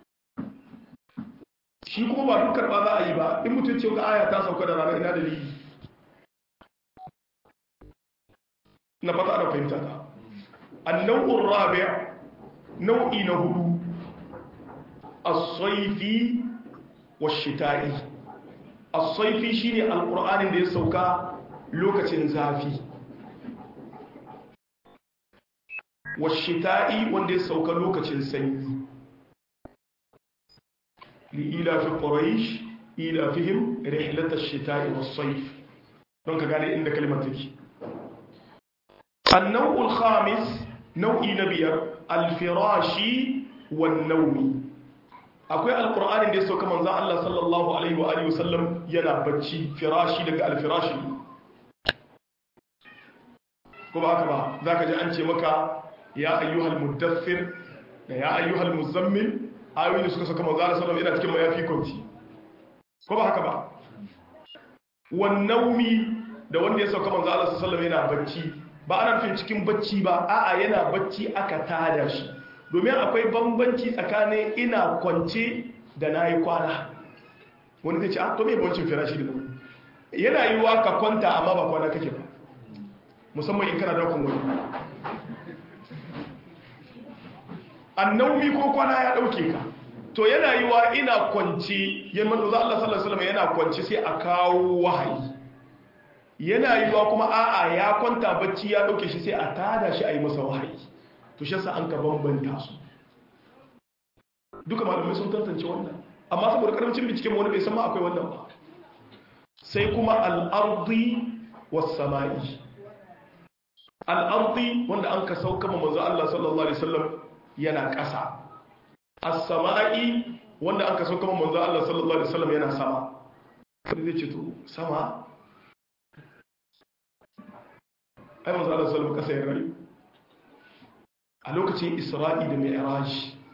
shi kuma ba duk karɓa za a yi ba in mutum ce ga aya ta sauka da rana ina dalili na fata da fahimta ta annau'ur rabi' nau'i na hudu as-sayfi wash-shita'i as-sayfi shine alqur'anin da ya sauka lokacin zafi wash-shita'i wanda ya sauka lokacin sanyi لإيلاف قريش إيلافهم رحلة الشتاء والصيف دونك قال إن كلمة تكي النوع الخامس نوع نبير الفراش والنوم akwai alkur'anin da ya sauka manzan Allah sallallahu alaihi wa alihi wasallam yana bacci firashi daga alfirashi ko ba haka ba zaka ji an ce maka ya ayyuhal muddathir da ya ayyuhal muzammil ayoyi da suka saka manzo Allah sallallahu alaihi cikin mayafi kwanci ko ba haka ba wannaumi da wanda ya sauka manzo Allah sallallahu alaihi yana bacci ba ana nufin cikin bacci ba a'a yana bacci aka tada shi domin akwai bambanci tsakanin ina kwance da nayi kwana wani zai ce ah to me bancin firashi da nan yana yiwa ka kwanta amma ba kwana kake ba musamman in kana daukan wani annaumi ko kwana ya dauke ka to yana yi wa ina kwanci yan manzo Allah sallallahu alaihi wasallam yana kwanci sai a kawo wahayi yana yi wa kuma a'a ya kwanta bacci ya dauke shi sai a tada shi a yi masa wahayi to shi yasa an ka bambanta su duka malamai sun tantance wannan amma saboda karancin binciken wani bai san ma akwai wannan ba sai kuma al-ardi was-sama'i al-ardi wanda an ka sauka manzo Allah sallallahu alaihi wasallam yana ƙasa as-sama'i wanda aka so kuma manzo Allah sallallahu alaihi wasallam yana sama sai zai ce to sama ai manzo Allah sallallahu alaihi wasallam ƙasa ya rayu a lokacin Isra'i da Mi'raj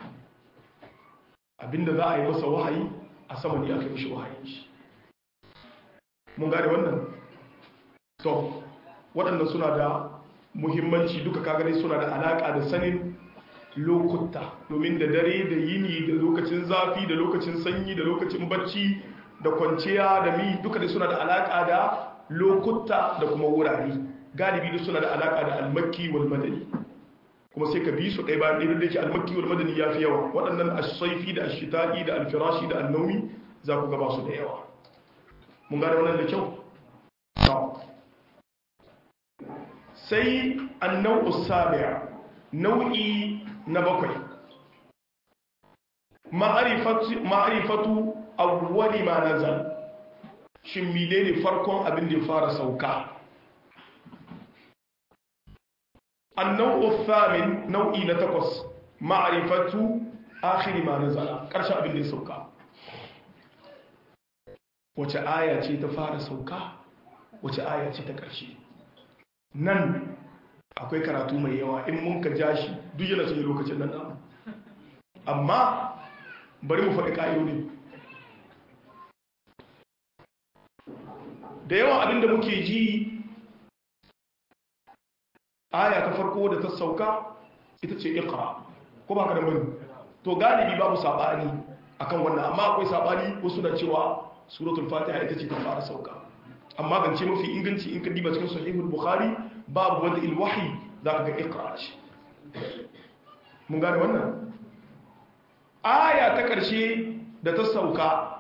abinda za a yi masa wahayi a sama ne aka yi mishi wahayi shi mun gane wannan to waɗannan suna da muhimmanci duka kagare suna da alaƙa da sanin lokuta domin da dare da yini da lokacin zafi da lokacin sanyi da lokacin bacci da kwanciya da mi duka da suna da alaka da lokuta da kuma wurare galibi da suna da alaka da almakki wal madani kuma sai ka bi su ɗaya bayan ɗaya da ke almakki wal madani ya fi yawa waɗannan asaifi da ashita'i da alfirashi da annaumi za ku gaba su da yawa mun gane wannan da kyau sai annau usabi'a nau'i na bakwai ma'arifatu awwali ma nazal shin menene farkon abin da ya fara sauka annau thamin nau'i na takwas ma'arifatu akhiri ma nazala karshen abin da ya sauka wace aya ce ta fara sauka wace aya ce ta ƙarshe nan akwai karatu mai yawa in mun ka ja shi duk yana cikin lokacin nan namu amma bari mu faɗi ƙa'idodi da yawan abinda muke ji aya ta farko da ta sauka ita ce ikra ko ba ka da mani to galibi babu saɓani akan wannan amma akwai saɓani wasu da cewa suratul fatiha ita ce ta fara sauka amma zance mafi inganci in ka diba cikin sahihul bukhari babu wanda ilwahi za ka ga ikra shi mun gane wannan aya ta ƙarshe da ta sauka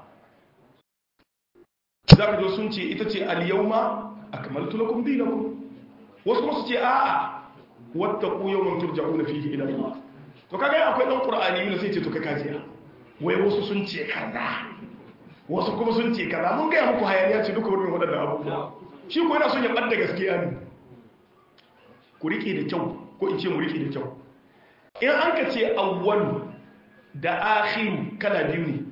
za ka zo sun ce ita ce al-yawma akmaltu lakum dinakum wasu kuma su ce a'a wattaqu yawman turja'una fihi ila Allah to kaga akwai dan qur'ani ne sai ce to kai kajiya wai wasu sun ce kaza wasu kuma sun ce kaza mun gaya muku hayaniya ce duka wurin waɗannan abubuwa shi ko yana son ya ɓadda gaskiya ne ku riƙe da kyau ko in ce mu riƙe da kyau in an ka ce awwalu da akhiru kala biyu ne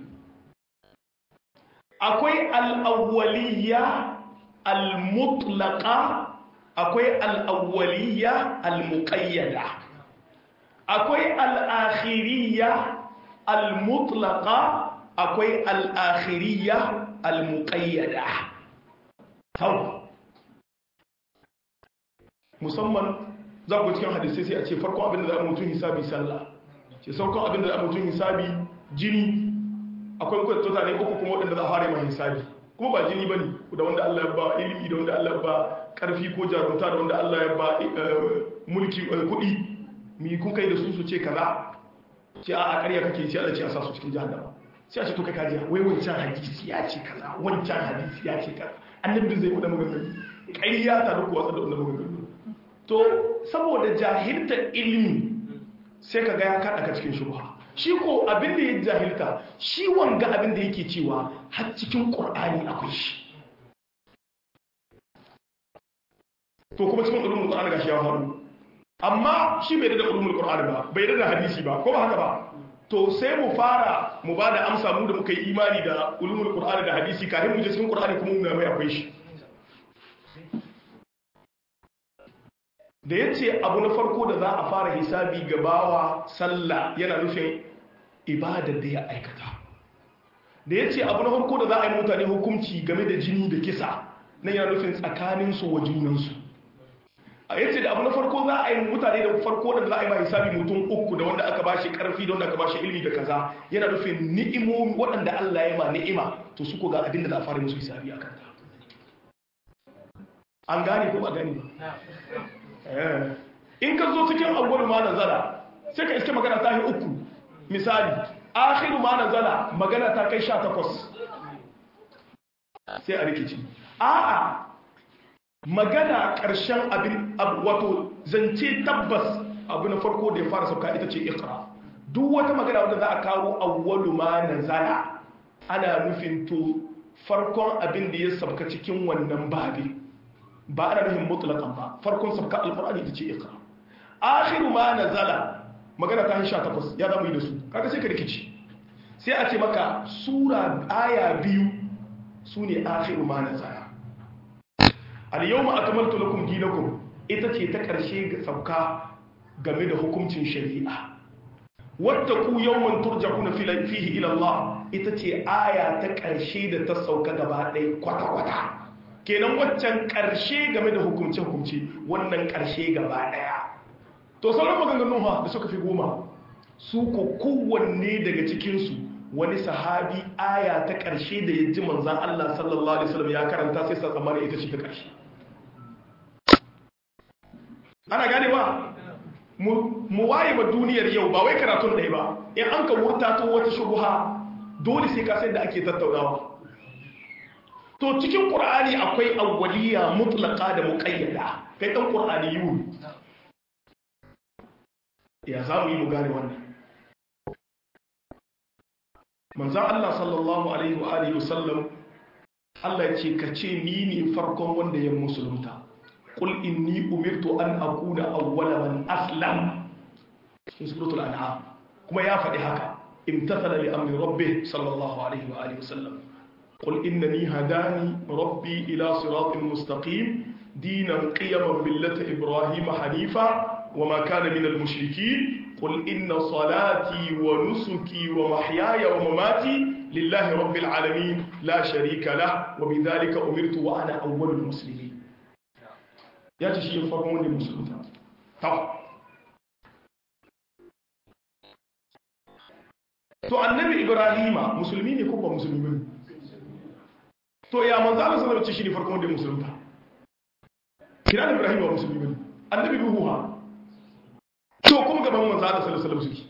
akwai al'awwaliya al-mutlaqa akwai al'awwaliya al-muqayyada akwai al'akhiriya al-mutlaqa akwai al'akhiriya al-muqayyada hau musamman za ku cikin hadisai sai a ce farkon abin da za a mutum hisabi sallah ce saukon abin da za a mutum hisabi jini akwai kwatota ne uku kuma waɗanda za a fara mai hisabi kuma ba jini ba ne da wanda Allah ya ba ilimi da wanda Allah ya ba ƙarfi ko jarumta da wanda Allah ya ba mulki kuɗi mi kun kai da su su ce kaza ce a ƙarya kake ce Allah ce a sa su cikin jahannama sai a ce to kai kaji wai wancan hadisi ya ce kaza wancan hadisi ya ce kaza annabi zai faɗa maganganu ƙarya ta duk watsa da wannan maganganu to saboda jahilta ilimi sai ka ga ya kaɗa ka cikin shubha shi ko abin da ya jahilta shi wanga abin da yake cewa har cikin ƙur'ani akwai shi to kuma cikin ulumul qur'ani gashi ya faru amma shi bai da ulumul qur'ani ba bai da hadisi ba ko ba haka ba to sai mu fara mu bada amsa mu da muka yi imani da ulumul qur'ani da hadisi kafin mu je cikin qur'ani kuma mu mai akwai shi da ya ce abu na farko da za a fara hisabi gabawa sallah yana nufin ibadar da ya aikata da ya ce abu na farko da za a yi mutane hukunci game da jini da kisa nan yana nufin tsakaninsu wa junansu a yace da abu na farko za a yi mutane da farko da za a yi ma hisabi mutum uku da wanda aka bashi karfi da wanda aka bashi ilimi da kaza yana nufin ni'imomi waɗanda Allah ya ma ni'ima to su ko ga abin da za a fara musu hisabi a kanta an gane ko ba gane ba in ka zo cikin awwal ma nazala sai ka iske magana ta yi uku misali akhiru ma nazala magana ta kai 18 sai a rikici a'a magana ƙarshen abin wato zance tabbas abu na farko da ya fara sauka ita ce ikra duk wata magana wanda za a kawo awwalu ma nazala ana nufin to farkon abin da ya sauka cikin wannan babi ba ana nufin mutlaqan ba farkon sauka alqur'ani ita ce ikra akhiru ma nazala magana ta 18 ya zamu yi da su kaga sai ka rikici sai a ce maka sura aya biyu sune akhiru ma nazala al-yawma akmaltu lakum dinakum ita ce ta karshe ga sauka game da hukuncin shari'a wattaqu yawman turja'una fihi ila Allah ita ce aya ta karshe da ta sauka gaba ɗaya kwata kwata kenan waccan karshe game da hukunce hukunci wannan karshe gaba ɗaya to sauran maganganun ha da suka fi goma su ko kowanne daga cikinsu wani sahabi aya ta ƙarshe da ya ji manzan Allah sallallahu Alaihi wasallam ya karanta sai sa tsammani ita ce ta ƙarshe ana gane ba mu waye ba duniyar yau ba wai karatun ɗaya ba in an ka wurta to wata shubuha dole sai ka sai da ake tattaunawa to cikin ƙur'ani akwai awwaliya mutlaka da muƙayyada kai ɗan ƙur'ani yiwu ya za mu yi mu gane wannan manzan Allah sallallahu Alaihi wa Alaihi wasallam Allah ce ka ce ni ne farkon wanda ya musulunta ƙul inni umirtu an akuna awwala man aslam cikin suratul an'am kuma ya faɗi haka imtathala li amri rabbi sallallahu alaihi wa alihi wasallam قل إنني هداني ربي إلى صراط مستقيم دينا قيما ملة إبراهيم حنيفا وما كان من المشركين قل إن صلاتي ونسكي ومحياي ومماتي لله رب العالمين لا شريك له وبذلك أمرت وأنا أول المسلمين يا تشي فرموني مسلمين طب to annabi ibrahima musulmi ne ko ba musulmi ne to ya manzo Allah sallallahu alaihi wasallam shi ne farkon da musulunta kira ibrahima musulmi ne annabi nuhu ha to kuma gaban manzo Allah sallallahu alaihi wasallam suke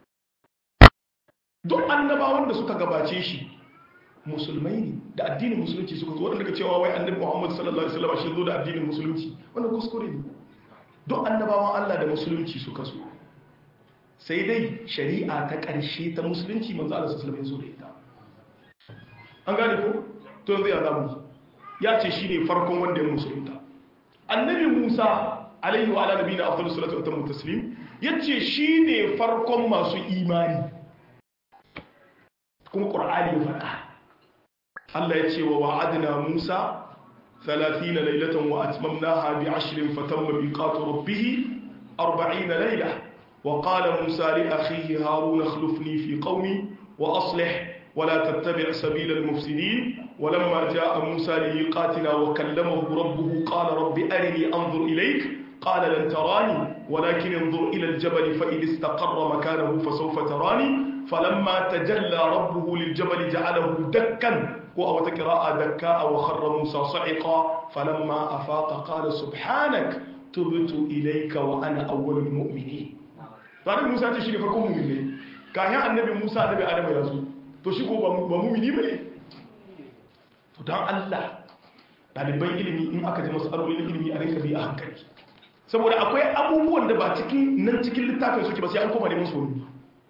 duk annabawan da suka gabace shi musulmai ne da addinin musulunci suka zo wanda cewa wai annabi Muhammad sallallahu alaihi wasallam shi zo da addinin musulunci wannan kuskure ne duk annabawan Allah da musulunci suka zo sai dai shari'a ta ƙarshe ta musulunci manzo Allah sallallahu alaihi wasallam ya zo da ita an gane ko to yanzu ya zamu ya ce shine farkon wanda ya musulunta annabi Musa alaihi wa ala nabiyina afdalus salatu wa tammu taslim yace shine farkon masu imani kuma qur'ani ya faɗa Allah ya ce wa wa'adna Musa 30 laylatan wa atmamnaha bi 'ashrin fatamma miqatu rabbih 40 layla wa qala Musa li akhihi Harun akhlifni fi qawmi wa aslih ولا تتبع سبيل المفسدين ولما جاء موسى لميقاتنا وكلمه ربه قال رب أرني أنظر إليك قال لن تراني ولكن انظر إلى الجبل فإن استقر مكانه فسوف تراني فلما تجلى ربه للجبل جعله دكا وأو تكراء دكاء وخر موسى صعقا فلما أفاق قال سبحانك تبت إليك وأنا أول المؤمنين فأنا موسى تشري فركم مؤمنين كان النبي موسى النبي آدم يزول to shi ko ba mumini ba ne to don Allah ɗaliban ilimi in aka ji matsalolin ilimi a rinka bi a hankali saboda akwai abubuwan da ba cikin nan cikin littafin suke ba sai an koma neman su wani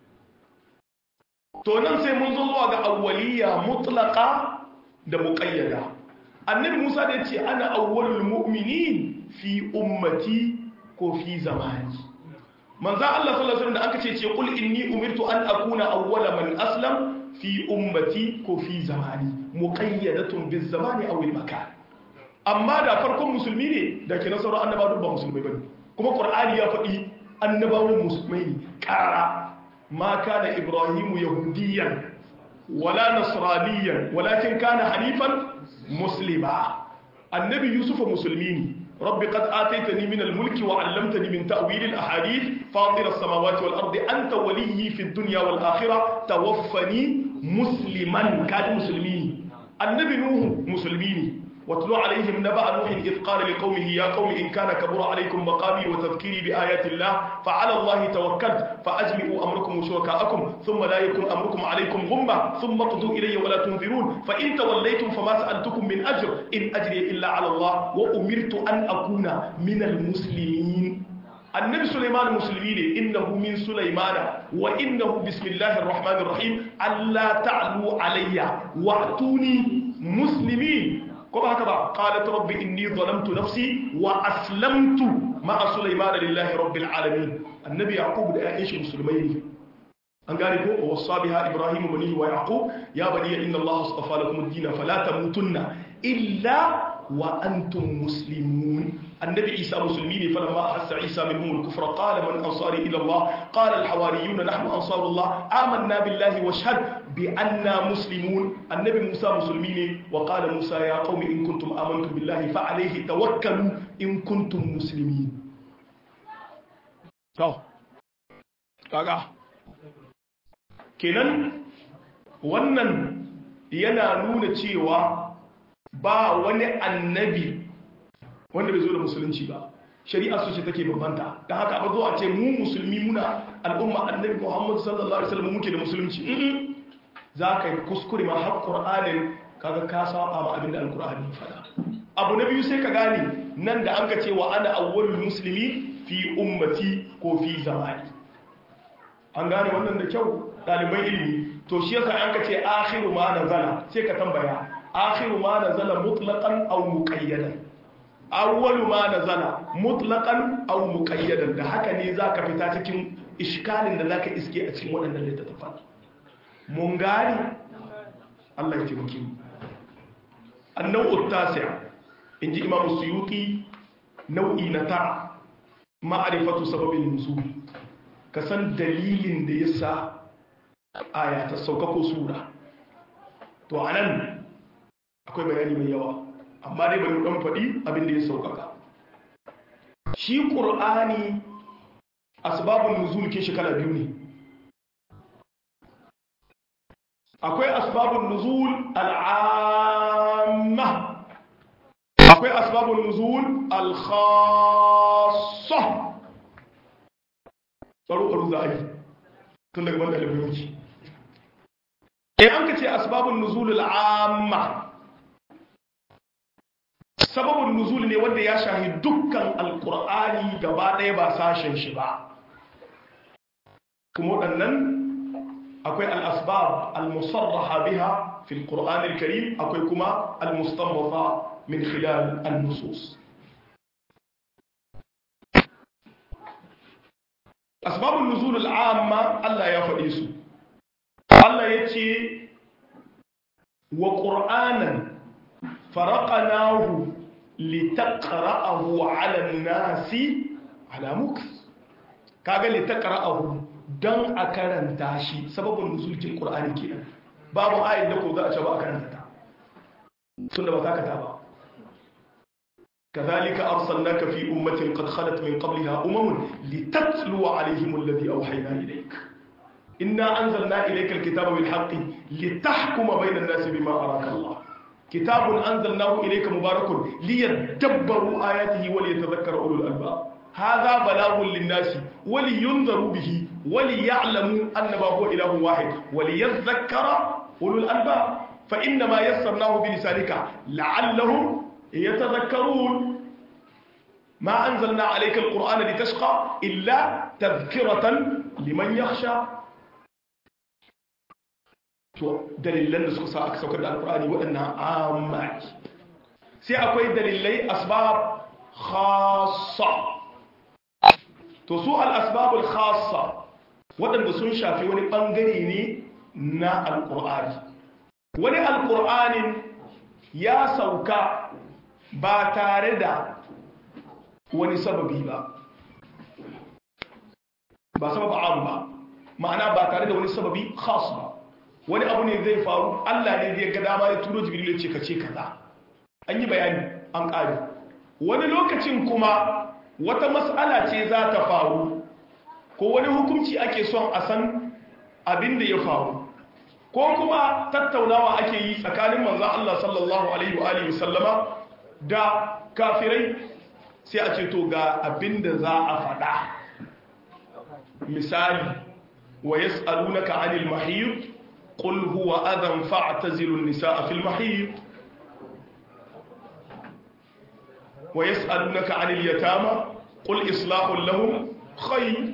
to nan sai mun zo zuwa ga awwaliya mutlaka da muqayyada annabi Musa da yace ana awwalul mu'minin fi ummati ko fi zamani manzo Allah sallallahu alaihi wasallam da aka ce ce qul inni umirtu an akuna awwala man aslam fi ummati ko fi zamani muqayyadatun biz zamani aw al makan amma da farkon musulmi ne da ke nasarar annabawa duk ba musulmai bane kuma qur'ani ya faɗi annabawan musulmai ne ƙara ma kana ibrahimu yahudiyan wala nasraniyan walakin kana hanifan muslima annabi yusufa musulmi ne رب قد آتيتني من الملك وعلمتني من تأويل الأحاديث فاطر السماوات والأرض أنت ولي في الدنيا والآخرة توفني مسلما كان مسلمين النبي نوح مسلمين واتلو عليهم نبأ نوح إذ قال لقومه يا قوم إن كان كبر عليكم مقامي وتذكيري بآيات الله فعلى الله توكلت فأجمعوا أمركم وشركاءكم ثم لا يكن أمركم عليكم غمة ثم اقضوا إلي ولا تنذرون فإن توليتم فما سألتكم من أجر إن أجري إلا على الله وأمرت أن أكون من المسلمين النبي سليمان مسلمين إنه من سليمان وإنه بسم الله الرحمن الرحيم ألا تعلوا علي وأتوني مسلمين kuma haka ba qalat rabbi inni zalamtu nafsi wa aslamtu ma'a sulaiman lillahi rabbil alamin annabi yaqub da ya'in shi musulmai ne an gane ko wa wasabiha ibrahim bani wa yaqub ya bani inna allaha astafa lakum ad-din fala tamutunna illa wa antum muslimun النبي عيسى مسلمين فلما أحس عيسى منهم الكفر قال من أنصاري إلى الله قال الحواريون نحن أنصار الله آمنا بالله واشهد بأننا مسلمون النبي موسى مسلمين وقال موسى يا قوم إن كنتم آمنتم بالله فعليه توكلوا إن كنتم مسلمين to kaga kenan wannan yana nuna cewa ba wani annabi wanda bai zo da musulunci ba shari'a su ce take bambanta da haka ba zo a ce mu musulmi muna al'umma annabi muhammad sallallahu alaihi wasallam muke da musulunci za ka yi kuskure ma har qur'anin kaga ka saba ma abinda alqur'ani ya faɗa abu na biyu sai ka gane nan da an ka ce wa ana awwalul muslimi fi ummati ko fi zamani an gane wannan da kyau ɗaliban ilimi to shi yasa an ka ce akhiru ma nazala sai ka tambaya akhiru ma nazala mutlaqan aw muqayyadan awwalu ma nazala mutlaqan aw muqayyadan da haka ne zaka fita cikin iskalin da zaka iske a cikin waɗannan littattafan mun gani Allah ya taimake mu annau tasi' inji imam suyuti nau'i na ta ma'rifatu sababin nuzul ka san dalilin da yasa aya ta sauka ko sura to anan akwai bayani mai yawa amma dai bari dan faɗi abin da ya saukaka shi ƙur'ani asbabun nuzul ke shi kala biyu ne akwai asbabun nuzul al'amma akwai asbabun nuzul al-khassa tsaro za a yi tun daga banda alibiyoci in an ka ce asbabun nuzul al'amma sababin nuzul ne wanda ya shahi dukkan alkur'ani gaba ɗaya ba sashen shi ba kuma waɗannan akwai al-asbab al-musarraha biha fi al-Qur'an al-Karim akwai kuma al-mustanbata min khilal an-nusus asbabun nuzul al-amma Allah ya faɗi su Allah ya ce wa qur'anan faraqnahu litaqra'ahu 'ala an-nasi 'ala mukth kaga litaqra'ahu dan a karanta shi sababin nuzulin qur'ani kenan babu ayin da ko za a ce ba a karanta ta tunda ba za ka ta ba كذلك أرسلناك في أمة قد خلت من قبلها أمم لتتلو عليهم الذي أوحينا إليك إنا أنزلنا إليك الكتاب بالحق لتحكم بين الناس بما أراك الله كتاب أنزلناه إليك مبارك ليدبروا آياته وليتذكر أولو الألباب هذا بلاغ للناس ولينذروا به وليعلموا أنما هو إله واحد وليذكر أولو الألباب فإنما يسرناه بلسانك لعلهم يتذكرون ما أنزلنا عليك القرآن لتشقى إلا تذكرة لمن يخشى dalilan da suka sa aka saukar da alkur'ani waɗannan amaki sai akwai dalilai asbab khassa to su al-asbabul khassa waɗanda sun shafi wani ɓangare ne na alkur'ani wani alkur'anin ya sauka ba tare da wani sababi ba ba sabab am ba ma'ana ba tare da wani sababi khas ba wani abu ne zai faru Allah ne zai ga dama ya turo jibril ya ce ka ce kaza an yi bayani an ƙari wani lokacin kuma wata mas'ala ce za ta faru ko wani hukunci ake son a san abin da ya faru ko kuma tattaunawa ake yi tsakanin manzan Allah sallallahu alaihi wa alihi sallama da kafirai sai a ce to ga abin da za a faɗa misali wa yas'alunaka 'anil mahid qul huwa adhan fa'tazilu an-nisaa fil mahid wa yas'alunaka 'anil yatama qul islahun lahum khayr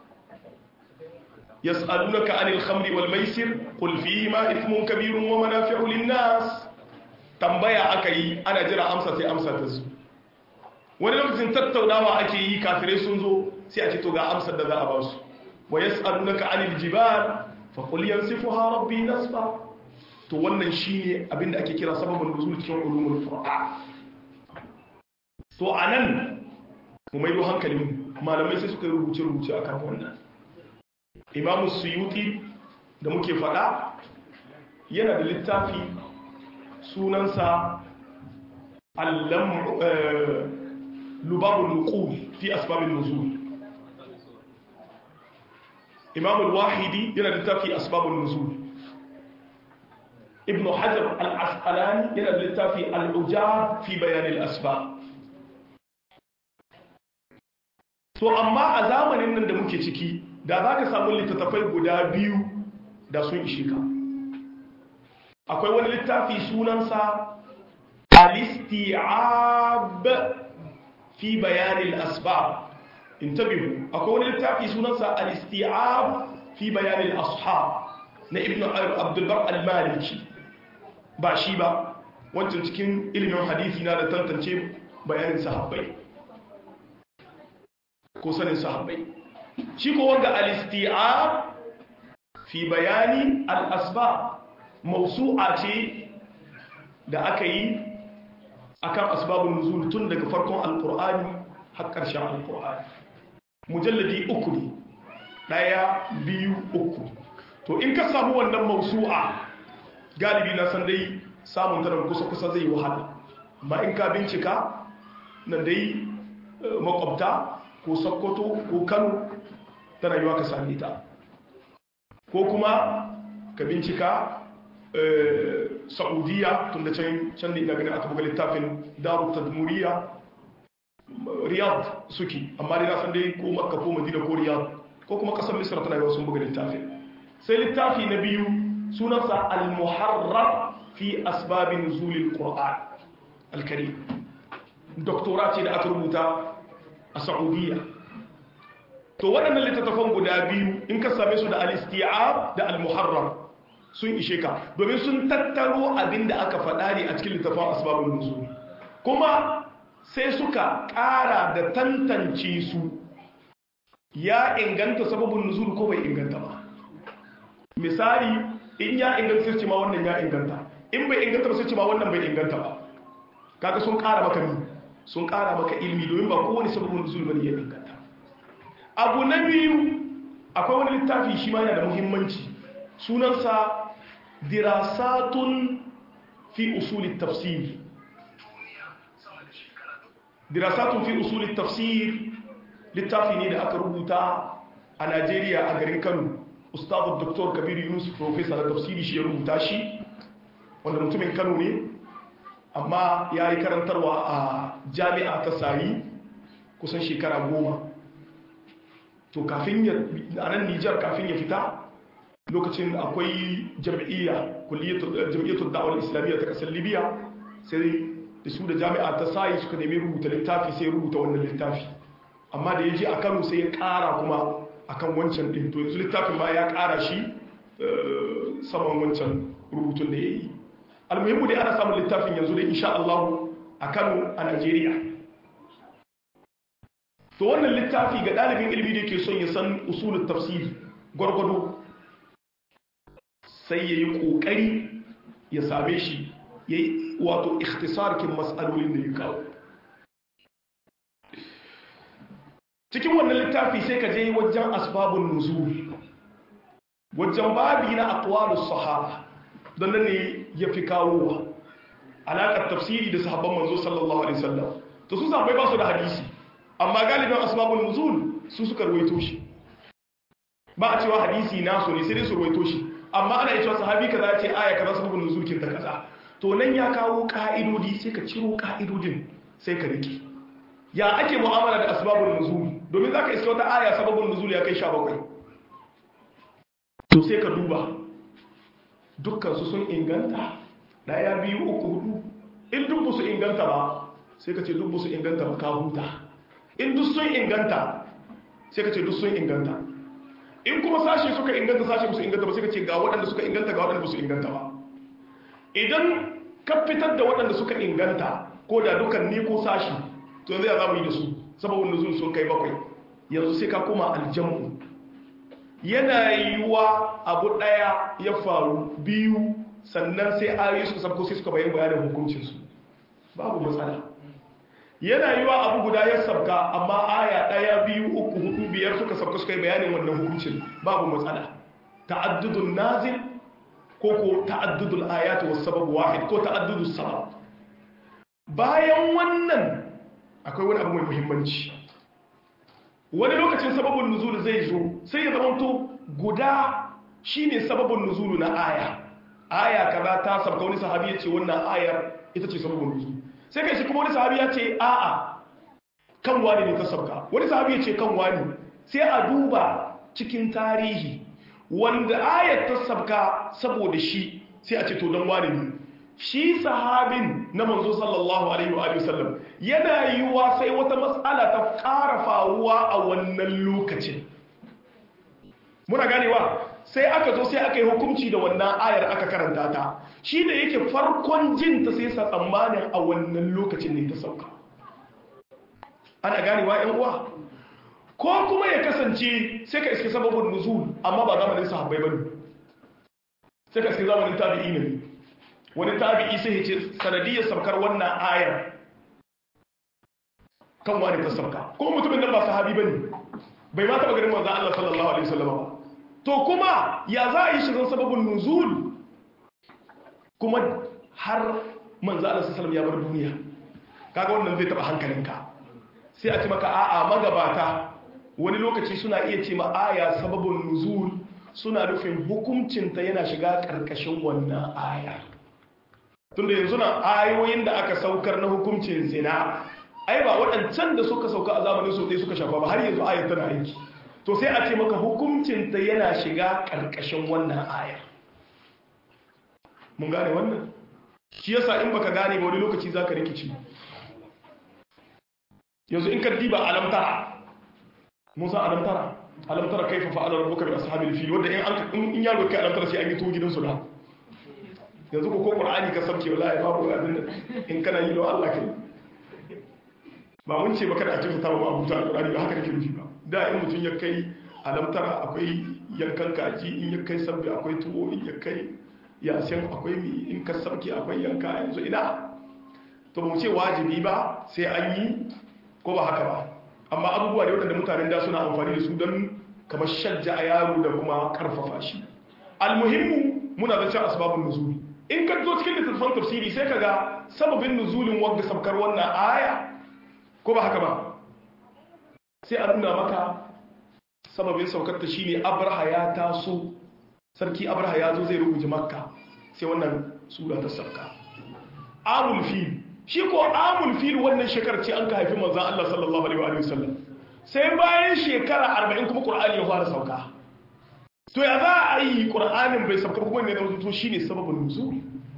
يسألونك عن الخمر والميسر قل فيهما إثم كبير ومنافع للناس tambaya aka yi ana jira amsa sai amsa ta zo wani lokacin tattaunawa ake yi kafirai sun zo sai a ce to ga amsar da za a ba su wa yas'alunaka 'anil jibal fa qul yansifuha rabbi nasfa to wannan shine abinda ake kira sababin nuzul cikin ulumul qur'an to anan mu maido hankalin malamai sai suka rubuce rubuce akan wannan imamu suyuti da muke fada yana da littafi sunansa lubabul nuqul fi asbabin nuzul imam al-wahidi yana da littafi asbabun nuzul ibn hajar al-asqalani yana da littafi al-ujab fi bayan al-asbab to amma a zamanin nan da muke ciki da za ka samu littattafai guda biyu da sun ishe ka akwai wani littafi sunansa al-isti'ab fi bayanin asbab intabihu akwai wani littafi sunansa al-isti'ab fi bayanin ashab na ibn abdulbar al-maliki ba shi ba wancan cikin ilimin hadisi na da tantance bayanin sahabbai ko sanin sahabbai shi ko wanga al-isti'ab fi bayani al-asbab mawsu'a ce da aka yi akan asbabun nuzul tun daga farkon alqur'ani har ƙarshen alqur'ani mujalladi uku ne daya biyu uku to in ka samu wannan mawsu'a galibi na san dai samun ta kusa kusa zai wahala amma in ka bincika nan dai makwabta ko sokoto ko kano tana yiwa ka same ta ko kuma ka bincika saudiya tun da can da ina ganin aka buga littafin daru tadmuriya riyad suke amma dai na san dai ko makka ko madina ko riyad ko kuma kasar misra tana yiwa sun buga littafin sai littafi na biyu sunansa al-muharrar fi asbabin nuzulil qur'an al-karim doktora ce da aka rubuta a saudiya to waɗannan littattafan guda biyu in ka same su da al-isti'ab da al-muharram sun ishe ka domin sun tattaro abin da aka faɗa ne a cikin littattafan asbabun nuzul kuma sai suka ƙara da tantance su ya inganta sababin nuzul ko bai inganta ba misali in ya inganta sai ce ma wannan ya inganta in bai inganta ba sai ce ma wannan bai inganta ba kaga sun ƙara maka ni sun ƙara maka ilmi domin ba kowane sababin nuzul bane ya inganta abu na biyu akwai wani littafi shi ma yana da muhimmanci sunansa dirasatun fi usulit tafsir dirasatun fi usulit tafsir littafi ne da aka rubuta a Najeriya a garin Kano ustazu Dr. Kabiru Yunus professor da tafsiri shi ya rubuta shi wanda mutumin Kano ne amma ya yi karantarwa a jami'a ta Sari kusan shekara goma to kafin ya a nan Nijar kafin ya fita lokacin akwai jam'iyya jam'iyyatul da'awar islamiyya ta kasar Libya sai da su da jami'a ta Sai suka nemi rubuta littafi sai rubuta wannan littafi amma da ya je a kano sai ya kara kuma akan wancan ɗin to yanzu littafin ma ya kara shi saman wancan rubutun da ya yi almuhimmu dai ana samun littafin yanzu da insha Allah a kano a Najeriya to wannan littafi ga ɗalibin ilimi da ke son ya san usulun tafsiri gwargwado sai ya yi ƙoƙari ya same shi ya yi wato ikhtisarkin matsalolin da ya kawo cikin wannan littafi sai ka je wajen asbabun nuzul wajen babi na aqwalus sahaba don nan ne ya fi kawowa alaƙar tafsiri da sahabban manzo sallallahu alaihi wasallam to su sahabbai ba su da hadisi amma galibin asbabun nuzul su suka ruwaito shi ba a cewa hadisi nasu ne sai dai su ruwaito shi amma ana cewa sahabi kaza ce aya kaza sababun nuzul kin ta kaza to nan ya kawo ka'idodi sai ka ciro ka'idodin sai ka rike ya ake mu'amala da asbabun nuzul domin zaka iska wata aya sababun nuzul ya kai 17 to sai ka duba dukkan su sun inganta daya biyu uku hudu in duk su inganta ba sai ka ce duk su inganta ba ka huta in duk sun inganta sai ka ce duk sun inganta in kuma sashe suka inganta sashe su inganta ba sai ka ce ga waɗanda suka inganta ga waɗanda su inganta ba idan ka fitar da waɗanda suka inganta ko da dukan ni ko sashi to yanzu ya za mu yi da su sababin nuzul sun kai bakwai yanzu sai ka koma aljamu yana yiwuwa abu ɗaya ya faru biyu sannan sai ayoyi suka sabko sai suka bayan bayanin hukuncinsu babu matsala yana yiwuwa abu guda ya sabka amma aya ɗaya biyu uku hudu biyar suka sabka suka yi bayanin wannan hukuncin babu matsala ta'addudun nazil ko ko ta'addudul ayat was sabab wahid ko ta'addudus sabab bayan wannan akwai wani abu mai muhimmanci wani lokacin sababin nuzul zai zo sai ya zamanto guda shine sababin nuzul na aya aya kaza ta sabka wani sahabi ya ce wannan ayar ita ce sababin nuzul sai kai shi kuma wani sahabi ya ce a'a kan wani ne ta sabka wani sahabi ya ce kan wani sai a duba cikin tarihi wanda ayar ta sabka saboda shi sai a ce to don wani ne shi sahabin na manzo sallallahu alaihi wa sallam yana yiwuwa sai wata matsala ta ƙara faruwa a wannan lokacin muna ganewa sai aka zo sai aka yi hukunci da wannan ayar aka karanta ta shi da yake farkon jin ta sai sa tsammanin a wannan lokacin ne ta sauka ana ganewa yan uwa ko kuma ya kasance sai ka iske sababin nuzul amma ba zamanin sahabbai bane sai ka iske zamanin tabi'i ne wani tabi'i sai ya ce sanadiyar saukar wannan ayar kan wani ta sauka kuma mutumin nan ba sahabi bane bai ma taɓa ganin manzon Allah sallallahu alaihi wasallam ba to kuma ya za a yi shirin sababin nuzul kuma har manzon Allah sallallahu alaihi wasallam ya bar duniya kaga wannan zai taɓa hankalinka sai a ce maka a'a magabata wani lokaci suna iya ce ma aya sababin nuzul suna nufin hukuncinta yana shiga ƙarƙashin wannan aya tunda yanzu na ayoyin da aka saukar na hukuncin zina ai ba waɗancan da suka sauka a zamanin su ɗaya suka shafa ba har yanzu ayar tana aiki to sai a ce maka hukuncinta yana shiga ƙarƙashin wannan ayar mun gane wannan shi yasa in baka gane ba wani lokaci zaka rikici yanzu in ka diba alamta musa alam tara alam tara kaifa fa'ala rabbuka bi ashabil fil wanda in an in yaro kai alam tara sai an yi to gidansu da yanzu ko qur'ani ka sabke wallahi babu abin da in kana yi wa Allah kai ba mun ce baka da a cikin tawo abu ta qur'ani ba haka nake nufi ba da in mutun ya kai alam tara akwai yankan kaji in ya kai sabbi akwai tuwo in ya kai yasin akwai mi in ka sabke akwai yanka yanzu ina to ba mu ce wajibi ba sai an yi ko ba haka ba amma abubuwa ne waɗanda mutanen da suna amfani da su don kamar shajja a yaro da kuma karfafa shi almuhimmu muna da cin asbabun nuzuli in ka zo cikin littattafan tafsiri sai ka ga sababin nuzulin wanda sabkar wannan aya ko ba haka ba sai a nuna maka sababin saukar ta shine abraha ya taso sarki abraha ya zo zai rubuta makka sai wannan sura ta sauka amul fil shi ko amul fil wannan shekarar ce an ka haifi manzon Allah sallallahu alaihi wa sallam sai bayan shekara 40 kuma qur'ani ya fara sauka to ya za a yi qur'anin bai sauka kuma ne da to shine sababin nuzul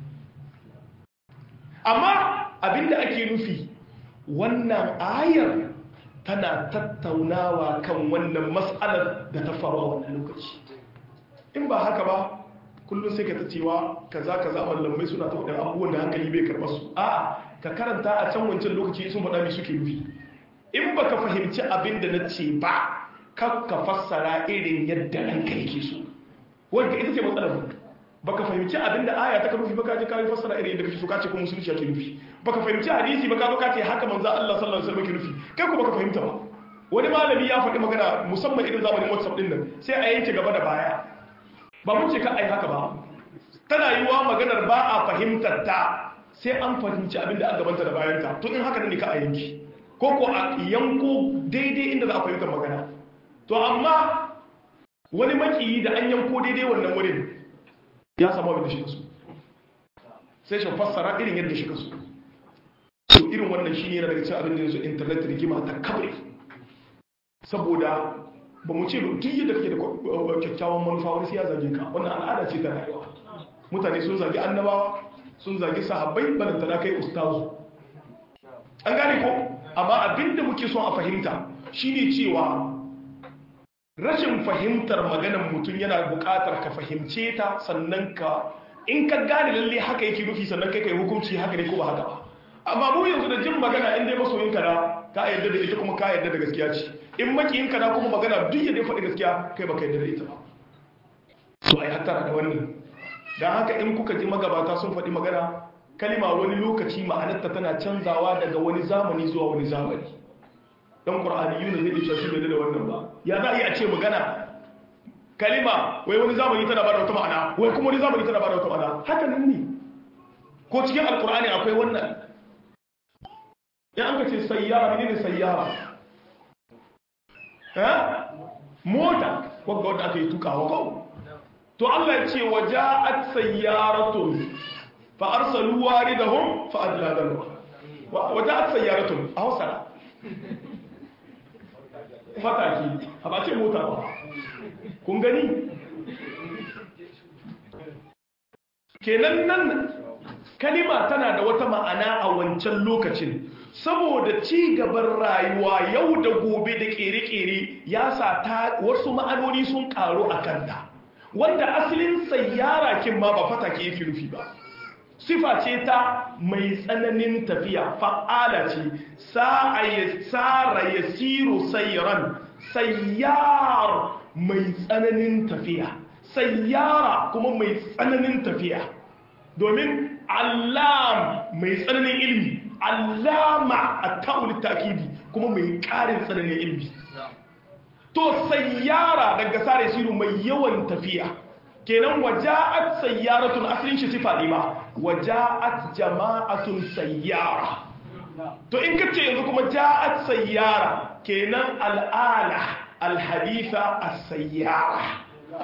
amma abinda ake nufi wannan ayar tana tattaunawa kan wannan mas'alar da ta faru a wannan lokaci in ba haka ba kullum sai ka ta cewa kaza kaza mallamai suna ta wadannan abubuwan da hankali bai karɓar su a'a ka karanta a can wancan lokaci sun faɗa mai suke nufi in baka fahimci abin da na ce ba ka ka fassara irin yadda ranka yake so wanda ita ce matsalar mu baka fahimci abin da aya ta nufi baka je ka fassara irin yadda kake so ka ce ko musulunci yake nufi baka fahimci hadisi baka zo ka ce haka manzo Allah sallallahu alaihi wasallam yake nufi kai ko baka fahimta ba wani malami ya faɗi magana musamman irin zamanin WhatsApp din nan sai a yanke gaba da baya ba mun ce ka ai haka ba tana yiwa maganar ba a fahimtar ta sai an fahimci abinda aka gabanta da bayanta to in haka ne ka a yanki ko ko a yanko daidai inda za a fahimtar magana to amma wani makiyi da an yanko daidai wannan wurin ya samu abin da shi kasu sai shi fassara irin yadda shi kasu to irin wannan shi ne daga cikin abin da yanzu internet rigima ta kabri saboda ba mu ce duk yadda kake da kyakkyawan manufa wani sai ya zage ka wannan al'ada ce ta rayuwa mutane sun zagi annabawa sun zagi sahabbai balanta na kai ustazu an gane ko amma abinda muke son a fahimta shine cewa rashin fahimtar maganar mutum yana buƙatar ka fahimce ta sannan ka in ka gane lalle haka yake nufi sannan kai kai hukunci haka ne ko ba haka ba amma mu yanzu da jin magana in dai masoyin ka da ka yarda da ita kuma ka yarda da gaskiya ce in makiyin ka da kuma magana duk yadda ya faɗi gaskiya kai baka yarda da ita ba to ai hattara da wannan dan haka in kuka ji magabata sun faɗi magana kalima wani lokaci ma'anarta tana canzawa daga wani zamani zuwa wani zamani dan qur'ani yuna zai ce shi bai da wannan ba ya za a yi a ce magana kalima wai wani zamani tana bada wata ma'ana wai kuma wani zamani tana bada wata ma'ana haka nan ne ko cikin alqur'ani akwai wannan ya an ka ce sayyara ne ne sayyara ha mota wanda wanda aka yi tukawa ko to Allah ya ce waja'at sayyaratun fa arsalu waridahum fa adla dalwa waja'at sayyaratun a hausa fataki a ba ce mota ba kun gani kenan nan kalima tana da wata ma'ana a wancan lokacin saboda ci gaban rayuwa yau da gobe da kere-kere ya sa ta wasu ma'anoni sun karu a kanta wanda asalin sayyara kin ma ba fatake yake nufi ba sifa ce ta mai tsananin tafiya fa'ala ce tsara ya siro sayyaran sayyar mai tsananin tafiya sayyara kuma mai tsananin tafiya domin allam mai tsananin ilmi allama a ta'ul takidi kuma mai ƙarin tsananin ilmi to sayyara daga sare siro mai yawan tafiya kenan waja'at sayyaratun asalin shi sifa ne ba waja'at jama'atun sayyara to in kace yanzu kuma ja'at sayyara kenan al'ala alhaditha as-sayyara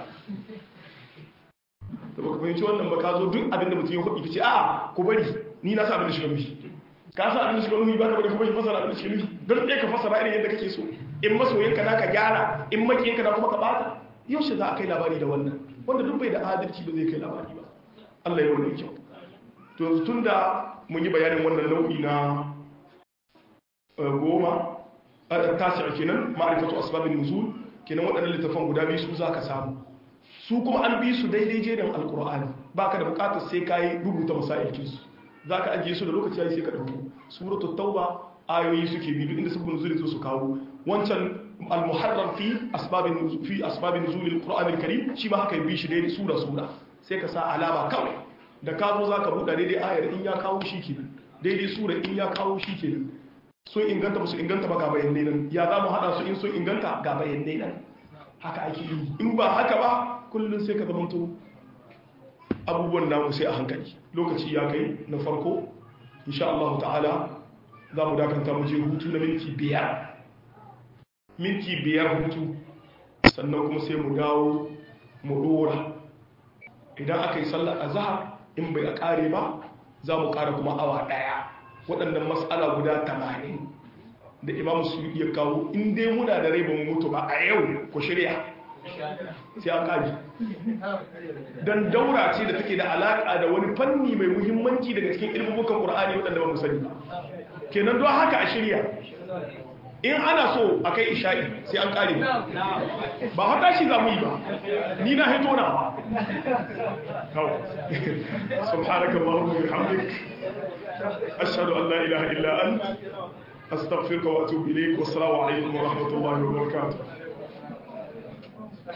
to ba ku fahimci wannan ba ka zo duk abin da mutum ya hudu kace a ku bari ni na sa abin da shi nufi ka sa abin da shi nufi ba ka bari ku bari fasara abin da shi nufi don ɗaya ka fasara irin yadda kake so in masoyinka na ka gyara in makiyinka na kuma ka bata yaushe za a kai labari da wannan wanda duk bai da adalci ba zai kai labari ba Allah ya wani kyau to tun da mun yi bayanin wannan nau'i na goma tasi'a kenan ma'rifatu asbabin nuzul kenan waɗannan littafan guda biyu su zaka samu su kuma an bi su daidai jerin alqur'ani baka da bukatar sai kai rubuta masailkin su zaka ajiye su da lokaci yayi sai ka dauko suratul tauba ayoyi suke bi duk inda su nuzulin su kawo wancan al-muharram fi asbabin nuzul fi asbabin nuzul al-qur'an al-karim shi ma haka bi shi daidai sura sura sai ka sa alama kawai da ka zo zaka buɗe daidai ayar in ya kawo shi kenan daidai sura in ya kawo shi kenan sun inganta ba su inganta ba ga bayanai nan ya za mu haɗa su in sun inganta ga bayanai nan haka ake yi in ba haka ba kullum sai ka zamanto abubuwan namu sai a hankali lokaci ya kai na farko insha Allah ta'ala za mu dakanta mu je hutu na minti biyar minti biyar hutu sannan kuma sai mu dawo mu dora idan aka yi sallar azhar in bai a kare ba za mu kara kuma awa daya waɗannan matsala guda tamanin da imam su ya kawo in dai muna da rai ba mu mutu ba a yau ku shirya sai an kaji don daura ce da take da alaƙa da wani fanni mai muhimmanci daga cikin ilmubukan ƙur'ani waɗanda ba mu sani kenan don haka a shirya in ana so a kai isha'i sai an ƙare ba haka shi za mu yi ba ni na haito na ba subhanaka allahumma wa bihamdik ashhadu an la ilaha illa anta astaghfiruka wa atubu ilayk wa assalamu alaikum wa rahmatullahi wa barakatuh